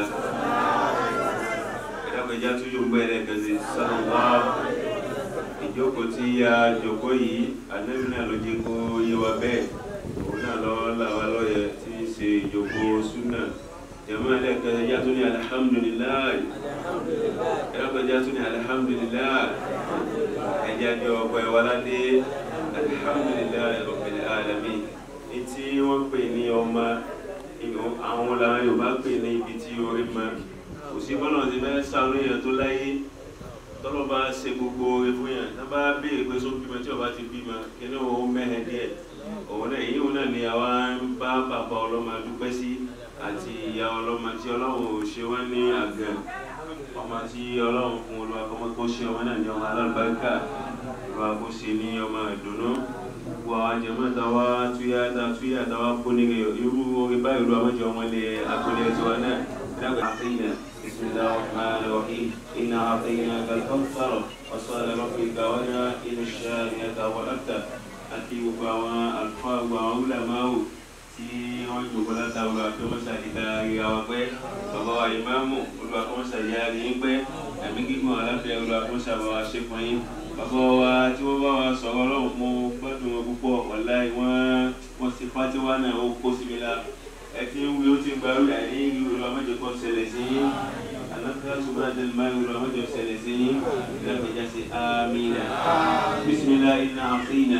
ìdákọjá tó yóò gbọ́ ẹlẹ́kan sí sọ́nùwá ìjókòó tí a jókòó yìí ànábì náà ló jẹ́ kó yé wa bẹ́ẹ̀ òun náà lọ làwa lọ́yẹ tí ń ṣe ìjókòó súnà jẹ̀mọ́ ẹlẹ́kan ẹjá tó ní alihamudulilayi ìdákọjá tó ní alihamudulilayi ẹjá jọ ọkọ̀ ìwáládé alihamudulilayi rabbil alamin etí wọ́n pè ní ọmọ àwọn làwọn Yorùbá pè ní ibi tí orí máa kò sí bọ́lá ti fẹ́ sáré yẹn tó láyé tọ́lọ́ bá ṣe gbogbo oore fún yẹn tá bá béèrè pé só bímọ tí ọba ti bímọ kíní òun mẹ́hẹ̀ díẹ̀ òun náà èyí òun náà ni àwa ń bá bàbá ọlọ́mọ dúpẹ́ sí àti ìyá ọlọ́mọ tí ọlọ́run ò ṣe wọ́n ní àgàn ọmọ tí ọlọ́run fún olúwa kọ́mọ kó ṣe ọmọ náà ní ọmọ alábàákà olúwa kó ṣe ní ọmọ ìdùnnú gbogbo àwọn jẹ̀mọ́ táwa túyà túyà táwa kó ní irú orí báyìí olúwa mọ́jọ wọn lé agbolé tiwa náà أعطينا بسم الله الرحمن الرحيم إنا أعطيناك الكوثر وصل ربك ونا إلى الشارية والأبتر àti gbogbo àwọn àlùfáà gbogbo àwọn wúlàmáwò tí wọ́n jòkó látàwọn akẹ́mọ́sà ìta ìyá wa pẹ́ bàbá wa ìmáàmù olúwa kọ́mọ́sà ìyá rí yín pẹ́ ẹ̀mí gígùn aláfẹ́ olúwa kọ́mọ́sà bá wa ṣe fún yín bàbá wa tí wọ́n bá wa sọ̀rọ̀ ọlọ́run mo gbádùn wọn púpọ̀ wàláì wọ́n wọ́n ti fátíwá náà ó kó síbi la ẹtí ń wí ó ti gba orí àìní ìlú ìlú ọmọdé kan ṣẹlẹ̀ sí yín alákàtà tó bá dẹnu máa ń ìlú ọmọdé ṣẹlẹ̀ sí yín lẹ́kọ̀ọ́jà sí amínà bísímilá iná àfínà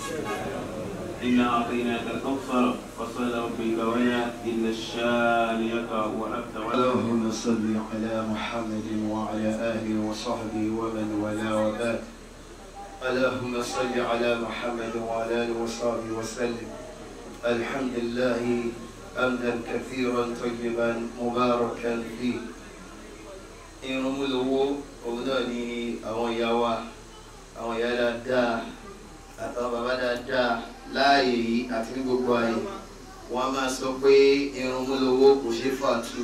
iná àfínà kàkọ́fàr fasọ́lá òbíkà wáyà iná ṣáàlìyàkà wà áfíà اللهم صل على محمد وعلى آله وصحبه ومن والاه وبعد اللهم صل على محمد وعلى آله وصحبه وسلم الحمد لله حمدا كثيرا طيبا مباركا فيه irun mú lówó òun náà ni àwọn ìyá wa àwọn ìyá dáadáa àtàwọn bàbá dáadáa láàyè yìí àti ní gbogbo ààyè wọn a máa sọ pé irun mú lówó kò ṣeé fàtú.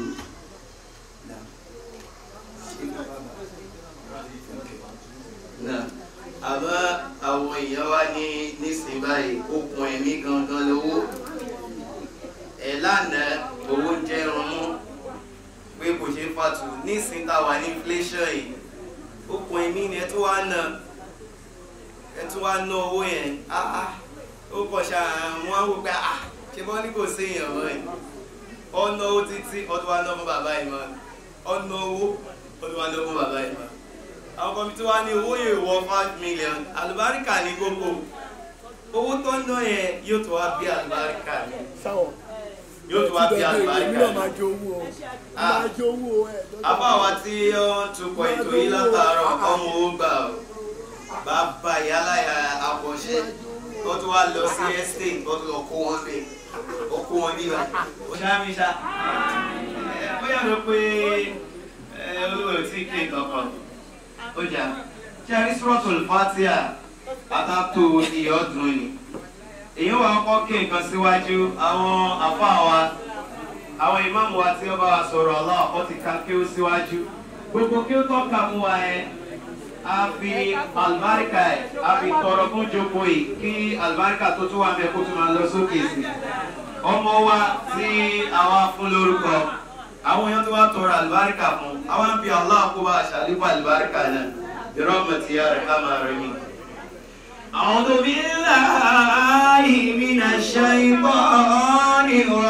náà àmọ́ àwọn èèyàn wá ní nísìnyí báyìí okùn ẹ̀mí gangan lówó ẹ̀ lánàá owó jẹ́ irun mú pé kò ṣeé fàtú nísìnyí tá a wà ní inflation yìí okùn ẹ̀mí ni ẹ tún wá ná ẹ tún wá ná owó yẹn áá ó kọ̀ ṣáà wọ́n á wò pé ah ṣe bọ́ ní kò sí èèyàn mọ́ ẹ̀ ọ̀nà owó títí ọdún wa ná fún bàbá yìí mọ́ ọ̀nà owó ọdún wa ná fún bàbá yìí mọ́ àwọn kan tí wàá ní owó yẹn wọ five million àlùbáríkà ní gbogbo owó tó ń ná yẹn yóò tó wá bí àlùbáríkà ní sáwọn yóò tó wá bí àlùbáríkà èmi náà ní. máa jẹ owó o Ah. máa jẹ owó o ẹ àbá wa tí ó ń tukọ̀ ètò yìí látàárọ̀ ọmọ owó gbà ó bàbá ìyáláyà àbọ̀ṣe ó tún wá lọ sí estate ó tún lọ kó wọn bẹ̀ ó kó wọn níbà ó ṣáàmì ṣá ẹ bóyá ló pé ẹ olówó ò tí kí kankan ó jà ṣé a rí sọ́ọ̀tù fatia àtàtò iye ọdún ni èyí wà ń kọ́ kí nǹkan síwájú àwọn àfa wa àwọn ìmáàmù wa tí ó bá wa sọ̀rọ̀ Allah ó ti ka kí ó síwájú gbogbo kí ó tọ́ka mú wa yẹn a fi alibarika ẹ̀ a fi tọrọ fún jókòó yìí kí alibarika tó tún wà mẹ́ kó tún máa lọ sókè sí ọmọ wa tí àwa fún lórúkọ àwọn èèyàn tó wá tọrọ alibarika fún àwọn fi allah kó bá aṣàlífà alibarika náà ìrọ́mọ̀tì yára ká máa rẹ̀ mí. أعوذ بالله من الشيطان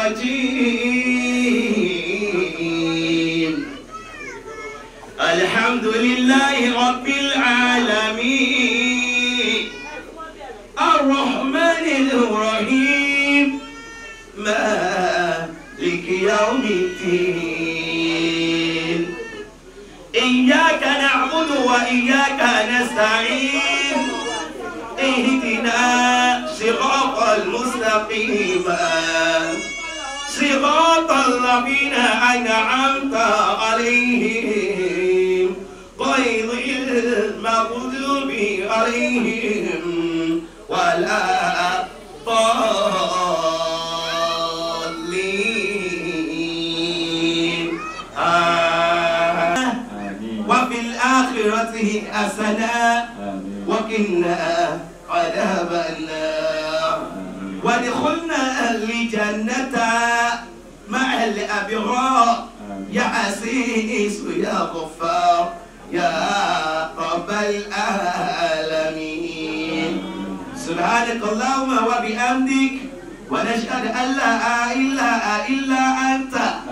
الرجيم الحمد لله رب العالمين الرحمن الرحيم مالك يوم الدين إياك نعبد وإياك نستعين اهدنا صراط المستقيم صراط الذين أنعمت عليهم غير المغضوب عليهم ولا ضالين آمين وفي الآخرة حسنة وقنا عذاب النار وادخلنا الجنة مع الأبرار يا عزيز يا غفار يا رب العالمين سبحانك اللهم وبحمدك ونشهد أن لا إله إلا أنت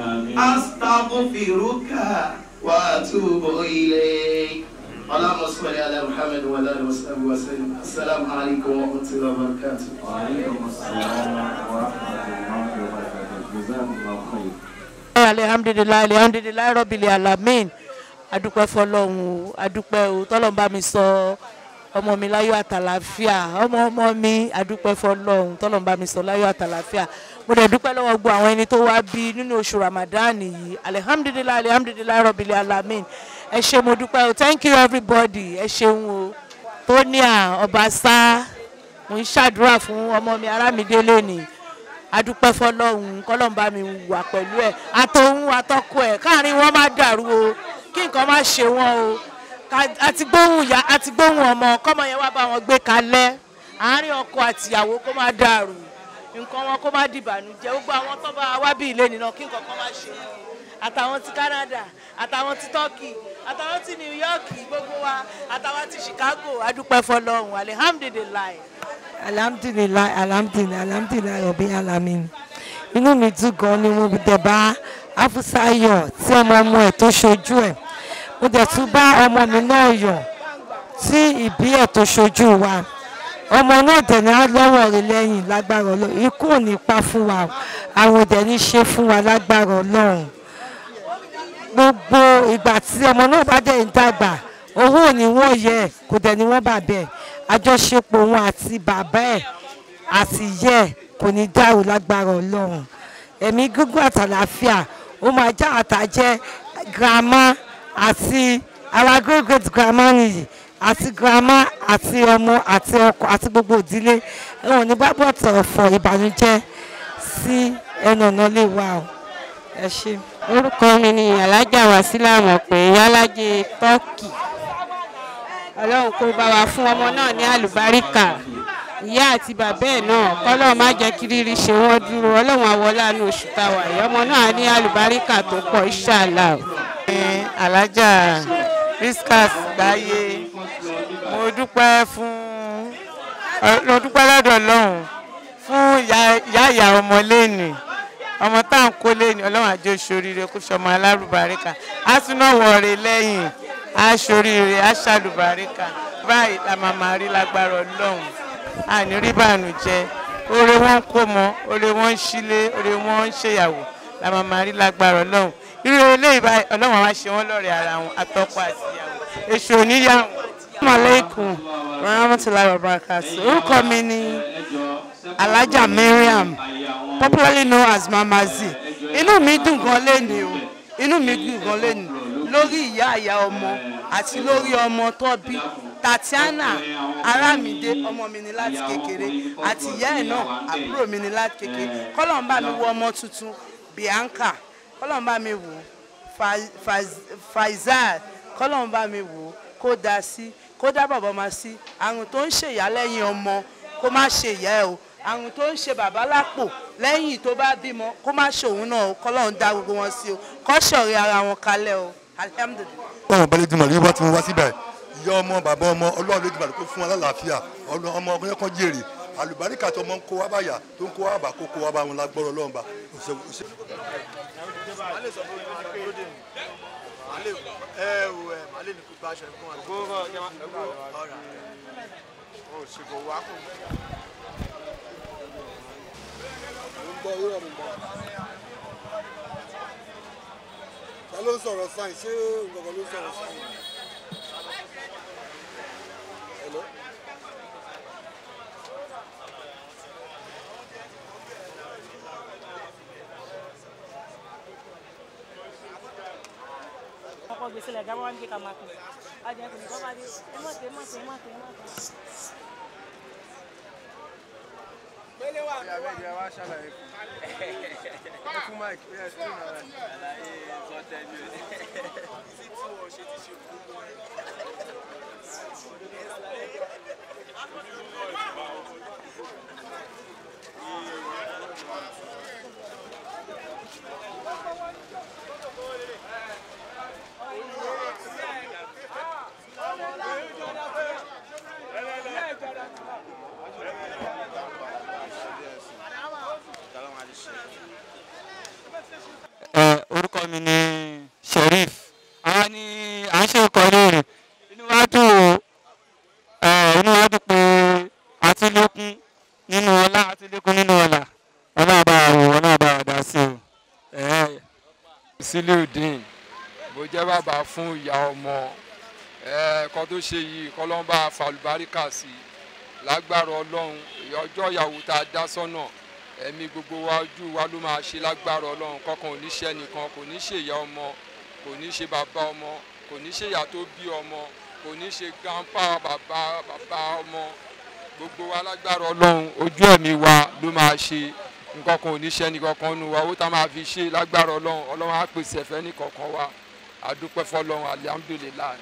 أستغفرك وأتوب إليك اللهم صل على محمد وعلى اله وصحبه وسلم السلام عليكم ورحمه الله وبركاته وعليكم السلام ورحمة الله وبركاته جزاكم الله خير alihamdulilayi alihamdulilayi rọbìlì alamin adúpẹ́ fọlọ́run o adúpẹ́ o tọ́lọ́run bá mi sọ ọmọ mi láyọ̀ àtàlàfíà ọmọ ọmọ mi adúpẹ́ fọlọ́run tọ́lọ́run bá mi sọ láyọ̀ àtàlàfíà mo dẹ̀ dúpẹ́ lọ́wọ́ gbogbo àwọn ẹni tó wá bí nínú oṣù ramadan yìí alihamdulilayi alihamdulilayi rọbìlì alamin ẹ ṣé mo dúpẹ́ o thank you everybody ẹ ṣeun o tóníà ọbaṣá mo ń ṣàdúrà fún ọmọ mi arámidé lónìí adúpẹ́ fọlọ́hún kọ́lọ́hún bá mi wà pẹ̀lú ẹ̀ àtọ̀hún àtọ́kọ ẹ̀ káàrin wọn má dàrú o kí nǹkan má ṣe wọn o ká- àti gbóhùn ìyá àti gbóhùn ọmọ kọ́mọ yẹn wá bá wọn gbé kalẹ̀ àárín ọkọ àtìyàwó kó má dàrú nǹkan wọn kó má dìbànújẹ́ gbogbo àwọn tó bá wá bí ilé nìna kí nǹkan kan má ṣe wọn àtàwọn ti Canada àtàwọn ti Turkey àtàwọn ti New York gbogbo wa àtàwọn ti Chicago adúpẹ́ fọlọ́hún alihamdulilayi. alhamdulilayi alhamdulilayi alhamdulilayi ọbẹ alamin inú mi dùn gan ni mo dẹ̀ bá afusayo tí ọmọ ọmọ ẹ̀ tó ṣojú ẹ̀ mo dẹ̀ tún bá ọmọ mi náà yọ̀ tí ìbí ẹ̀ tó ṣojú wa ọmọ náà dẹ̀ ní lọ́wọ́ rẹ̀ lẹ́yìn lágbára ọlọ́run ikú ò ní pa fún wa àwọn ò dẹ̀ ní ṣe fún wa lágbára ọlọ́run gbogbo ìgbà tí ọmọ náà bá dẹ̀ ń dàgbà owó ò ní wọ́n yẹ ẹ̀ kò dẹ̀ ní wọ́n bà bẹ́ẹ̀ àjọṣepọ̀ òun àti bàbá ẹ̀ àti ìyẹ́ ẹ̀ kò ní dàrú lágbára ọlọ́run ẹ̀mí gígùn àtàlàáfíà ó máa já àtàjẹ́ girama àti our great great grandma nìyí àti grandma àti ọmọ àti ọkọ àti gbogbo ìdílé ẹ̀wọ̀n ní gbàgbọ́tọ̀ ọ̀fọ̀ ìbànújẹ́ sí ẹnu ọ̀nà lè wà o ẹ ṣe. orúkọ mi ni alájà wàsílà mọ̀ pé yálàjẹ tọ́kì ọlọ́run kó bá wa fún ọmọ náà ní àlùbáríkà ìyá àti bàbá ẹ̀ náà kọ́lọ́run má jẹ́ kí rírí ṣe wọ́n dúró ọlọ́run àwọláàánú oṣù táwa yìí ọmọ náà ní àlùbáríkà tó pọ̀ ìṣàlà. alájà riskas gbáyé mo dúpẹ́ fún mo dúpẹ́ lọ́dọ̀ ọlọ́run fún ìyá ìyá ìyá ọmọ lẹ́nìí ọmọ tá à ń kó lẹ́yìn ọlọ́run àjọ ṣoríire kó ṣọmọ alárùbáríkà á tún náà wọ̀ọ̀rẹ́ lẹ́yìn á ṣoríire á ṣàlùbáríkà báyìí la máa máa rí lágbára ọlọ́run àní rí bànújẹ́ oore wọn ń kó mọ oore wọn ń ṣílé oore wọn ń ṣèyàwó la máa máa rí lágbára ọlọ́run irú eléyìí báyìí ọlọ́run àwa ṣe wọ́n lọ́rẹ̀ẹ́ ara wọn àtọkọ àti ìyàwó èṣù oníyàwó. Assalamualaikum warahmatullahi wabarakatuh. Orúkọ mi ni Alhaja Mariam, popularly known as Mama Z. Inú mi dùn gan lénìí o, inú mi dùn gan lénìí lórí ìyá ìyá ọmọ àti lórí ọmọ tó bí. Tatiana Aramide ọmọ mi ni láti kékeré àti ìyá ẹ̀ náà àbúrò mi ni láti kékeré. Kọ́lọ̀ ń bá mi wo ọmọ tuntun Bianca, kọ́lọ̀ ń bá mi wò Fa- Faz- Faizal, kọ́lọ̀ ń bá mi wò kó da sí kó dá bàbá ọmọ sí àrùn tó ń ṣèyá lẹ́yìn ọmọ kó má ṣe ìyá ẹ o àrùn tó ń ṣe bàbá lápò lẹ́yìn tó bá bímọ kó má ṣe òun náà o kọ́lọ́run dá gbogbo wọn sí o kọ́ ṣọ̀rẹ́ ara wọn kalẹ̀ o alihamudulilayi. ọ̀hún balẹ̀ dùnmọ̀ ní wọ́n ti mú wá síbẹ̀ ìyá ọmọ bàbá ọmọ ọlọ́run ló dùnmọ̀ kó fún wọn lálàáfíà ọlọ́ ọmọ ọkùnrin kan jèrè àlùbáríkà tó ọmọ ń kó wá báyà tó ń kó wá bà kó kó wá bá wọn lágbọ́rọ̀ ọlọ́run bá ẹ wò ẹ màálè ní kó bá aṣọ ẹ̀kọ́ wa. gbogbo ọ̀rọ̀ kí wọ́n ẹ̀kọ́ ọ̀rọ̀ o ṣègùn wa kò. mo ń gbọ́ yóò mi gbọ́. ta ló ń sọ̀rọ̀ sáyìn ṣé nǹkan ló ń sọ̀rọ̀ sáyìn. Hello? kọ́kọ́ gbèsè lẹ̀ gábọ́ wá ní kíkà máa pè ajẹ́ kò ní kọ́ bá dé ẹ má tẹ ẹ má tẹ ẹ má tẹ ẹ má tẹ. Gbélé wà ní wa. Ìyá wa ṣàlàyé fún. Ẹ fún Mike bí ẹ sí ìrìn àrà. Àlàyé sọ́tẹ́ ni o. Ìsí tí wọ́n ṣe ti ṣe fún wọn. ẹ orúkọ mi ni sheriff àwa ni à ń ṣe ìkọ́lé rẹ̀ inú wa dùn o ẹ inú wa dùn pé àti lékún nínú ọlá àti lékún nínú ọlà ọlá bá wò ọlá bá wà dá sí o. ẹ Siliudeen mo jẹ́ bàbá fún ìyá ọmọ ẹ kọ́ tó ṣe yìí kọ́lọ́mbà falùbáríkà sí i lágbára ọlọ́run ọjọ́ ìyàwó tá a dá sọ́nà ẹ̀mí gbogbo wa ojú wa ló máa ṣe lágbára ọlọ́run kọ́kàn ò ní ṣe nìkan kò ní ṣe ìyá ọmọ kò ní ṣe bàbá ọmọ kò ní ṣe ìyá tó bí ọmọ kò ní ṣe grandpa bàbá bàbá ọmọ gbogbo wa lágbára ọlọ́run ojú ẹ̀mí wa ló máa ṣe nǹkan kan ò ní ṣe nìkankan nu wa owó tá a máa fi ṣe lágbára ọlọ́run ọlọ́run á pèsè ẹ̀fẹ́ nìkankan wa àdúpẹ́ fọlọ́run alihamudulilayi.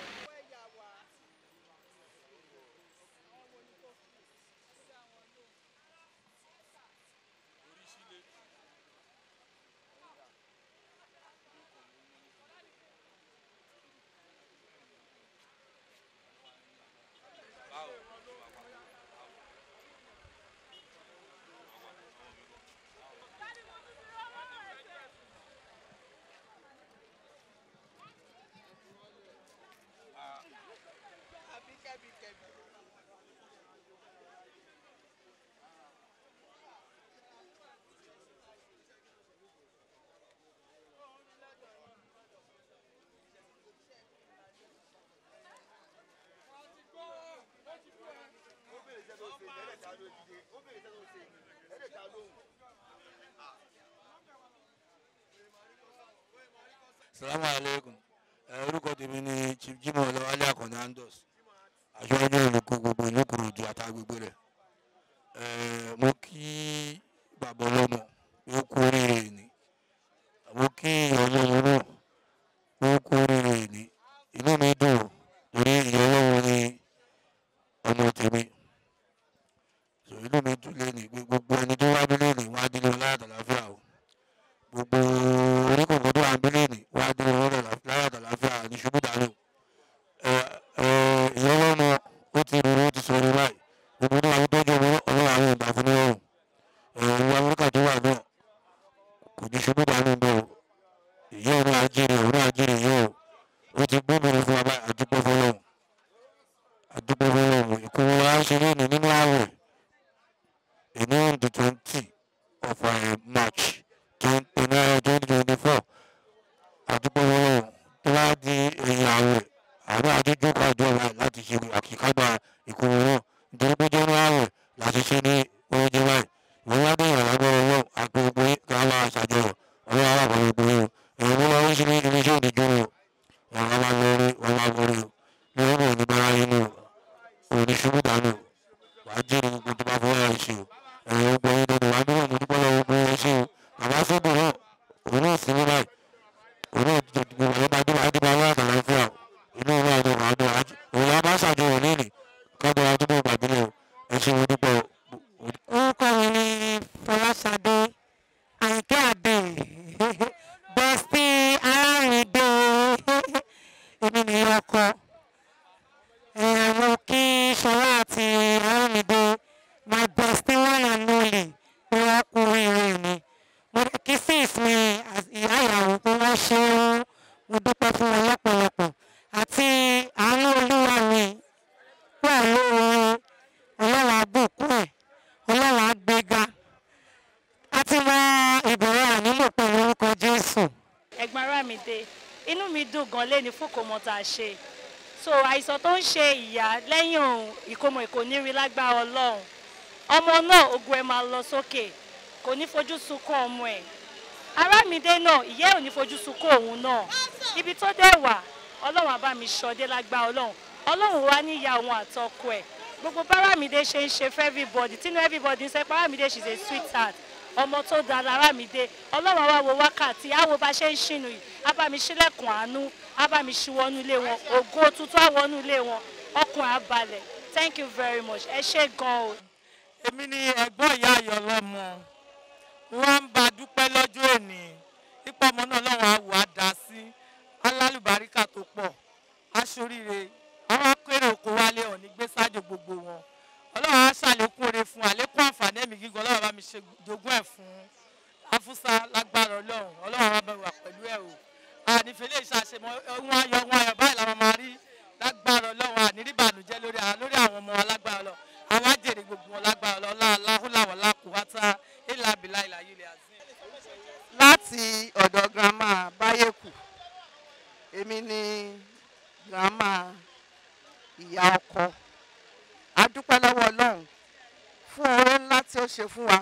salamu aleykum ẹ orúkọ tèmi ni chief jimoh ọlọwálé akọni andos aṣọ́jú olùkọ́ gbogbo ìlú kòròdú àtàgbègbè rẹ̀ ẹ mo kí bàbá ọlọ́mọ pé ó kú oríire ni mo kí ìyá ọlọ́mọ náà pé ó kú oríire ni inú mi dùn torí ìyá ọlọ́mọ ni ọmọ tèmi so inú mi dùn lẹ́nu pé gbogbo ẹni tó wá nílé ni wá nílé ọlá àtàláfíà o gbogbo oníkòkò tó wà nílé ni wá nílé ọlá àtàláfíà ní ṣubú dànù ìyá ọlọ́mọ ó ti rúru ó ti sọ̀rọ̀ báyìí gbogbo ní àwọn tọ́jú ọmọ ọlọ́run àwọn ìgbà fún ọrùn ìwà amẹ́ríkà tó wà náà kò ní ṣubú dànù bẹ́ẹ̀ o ìyá ọ̀run àjèrè ọ̀run àjèrè yìí o ó ti gbóbìnrin fún wa báyìí àdúgbò fọlọ́run àdúgbò fọlọ́run ìkówó wa ń ṣe lónìí nínú ààwẹ̀ ìní on the twenty of uh, march twenty twenty four àdúgbò fọlọ́run tó bá di ẹ̀yìn ààwẹ̀ àwọn àdúgbò pàdé ọ̀la láti ṣe àkíkágbá ìkówó náà nítorí pé jẹ́nu ààwẹ̀ láti ṣe ní oúnjẹ báyìí ìwọ́n wá ní ìrànlọ́wọ́ ọwọ́ àgbègbè káwọn aṣàjọyọ̀ ọlọ́wọ́ àwọn àyìnkẹ́ àbẹ̀ bẹ́sí aráàlú èmi nìyẹn ọkọ mo kí ṣọlá àti aráàlú my bestie one and only pé wọ́n kú oríire mi mo dẹ̀ kí sis mi ìyá ìyàwó pé wọ́n ṣe é mo dúpẹ́ fún wọn lọ́pọ̀lọpọ̀ àti àánú olúwa mi wà lóore ọlọ́run àbùkù ẹ̀ ọlọ́run àgbéga àti mọ ìbẹ̀rẹ̀ ànílò pẹ̀lú orúkọ jésù. ẹ̀gbọ́n Arámidé inú mi dùn gan lé ní fòkòmọ́ tá a ṣe so àìsàn tó ń ṣe ìyá lẹ́yìn ìkómọ èkó nírí lágbára ọlọ́run ọmọ náà ogun ẹ̀ máa lọ sókè kò ní fojú sunkún ọmọ ẹ̀ Arámidé náà ìyá ẹ̀ ò ní fojú sunkún òun náà ibi tó dẹ̀ wà ọlọ́run á bá mi ṣọdé lágbára ọlọ́run ọlọ́run wá ní ìyá òun àtọkọ ẹ̀ gbogbo bárámidé ṣe ń ṣe fún everybody tínú everybody ń sẹ́ pé Arámidé she's a sweetheart ọmọ tó da Arámidé ọlọ́run àwa wo wákàtí àwo bá ṣe ń ṣìnú yìí á bá mi ṣílẹ̀kùn àánú á bá mi ṣíwọ́nú ilé wọn ògo tuntun àwọnú ilé wọn ọkùnrin àbalẹ̀ thank you very much ẹ ṣé gan o. èmi ni ẹ̀gbọ́n ìyá ayọ̀ lọ́mọ wọ́n ń bá dúpẹ́ lọ́jọ́ òní ipò ọmọ náà lọ́wọ́ àwọ̀ á dá sí alálùbáríkà tó pọ̀ aṣoríire àwọn akérè oko wálé ọ̀ní gbé sájò gbogbo wọn ọlọ́run á ṣàlékún oore fún àlékún àǹfààní ẹ̀mí gígùn ọlọ́run bá mi ṣe jogún ẹ̀ fún afúsá lágbára ọlọ́run ọlọ́run á bá wà pẹ̀lú ẹ̀ o ànífẹ́ lè ṣàṣemọ ohun ayọ̀ ohun ayọ̀ báyìí làwọn máa rí lágbára ọlọ́run àníríbànújẹ́ lórí lórí àwọn ọmọ alágbára ọlọ́run àwọn àjèrè gbogbo wọn lágbára ọlọ́run aláhùláwọ̀ lákùúwátá ìlàbílà ìlàyílẹ̀ àti. láti ọ̀dọ̀ grandma báyẹ̀kù èmi ni grandma ìyá ọkọ a dúpẹ́ lọ́wọ́ ọlọ́run fún oore ńlá tí ó ṣe fún wa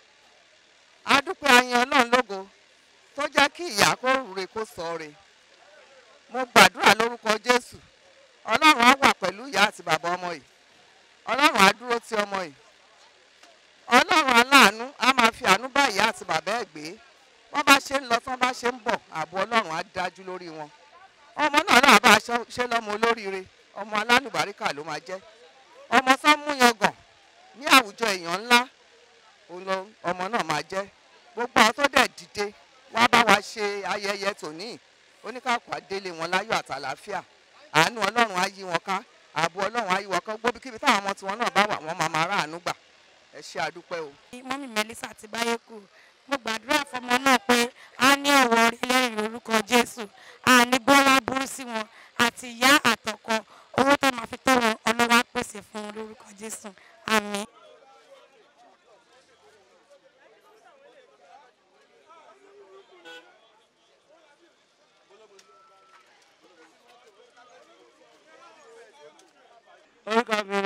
a dúpẹ́ ayin ọlọ́run lógo tó jẹ́ kí ìyá kó rure kó sọ re mo gbàdúrà lórúkọ jésù ọlọ́run á wà pẹ̀lú ìyá àti bàbá ọmọ yìí ọlọ́run á dúró ti ọmọ yìí ọlọ́run aláàánú á máa fi àánú bá ìyá àti bàbá ẹ̀ gbé wọ́n bá ṣe ń lọ tán bá ṣe ń bọ̀ ààbò ọlọ́run á dájú lórí wọn ọmọ náà náà bá ṣe lọ́mọ olóríire ọmọ alálùbáríkà ló máa jẹ́ ọmọ sán mú yangàn ní àwùjọ èèyàn ńlá ọmọ náà máa jẹ́ gbogbo àwọn tó dẹ̀ dìde wá bá wa ṣe ayẹyẹ tòní oníkàkùn adélé wọn láyọ̀ àtàlàáfíà àánú ọlọ́run á yí wọn ká ààbò ọlọ́run á yí wọn ká gbóbikíbi táwọn ọmọ tiwọn náà bá wà wọ́n máa máa ráàánú gbà ẹ ṣe àdúpẹ́ o. mọ́mí Melissa ti báyé kù mo gbàdúrà fọmọ náà pé a ní ọ̀wọ́ orílẹ̀-èdè lórúkọ Jésù a ní bọ́lá burú sí wọn àti ìyá àtọkọ owó tó máa fi tọ́ wọn ọlọ́wọ́ á pèsè fún wọn lórúkọ Jésù àmín. orúkọ mi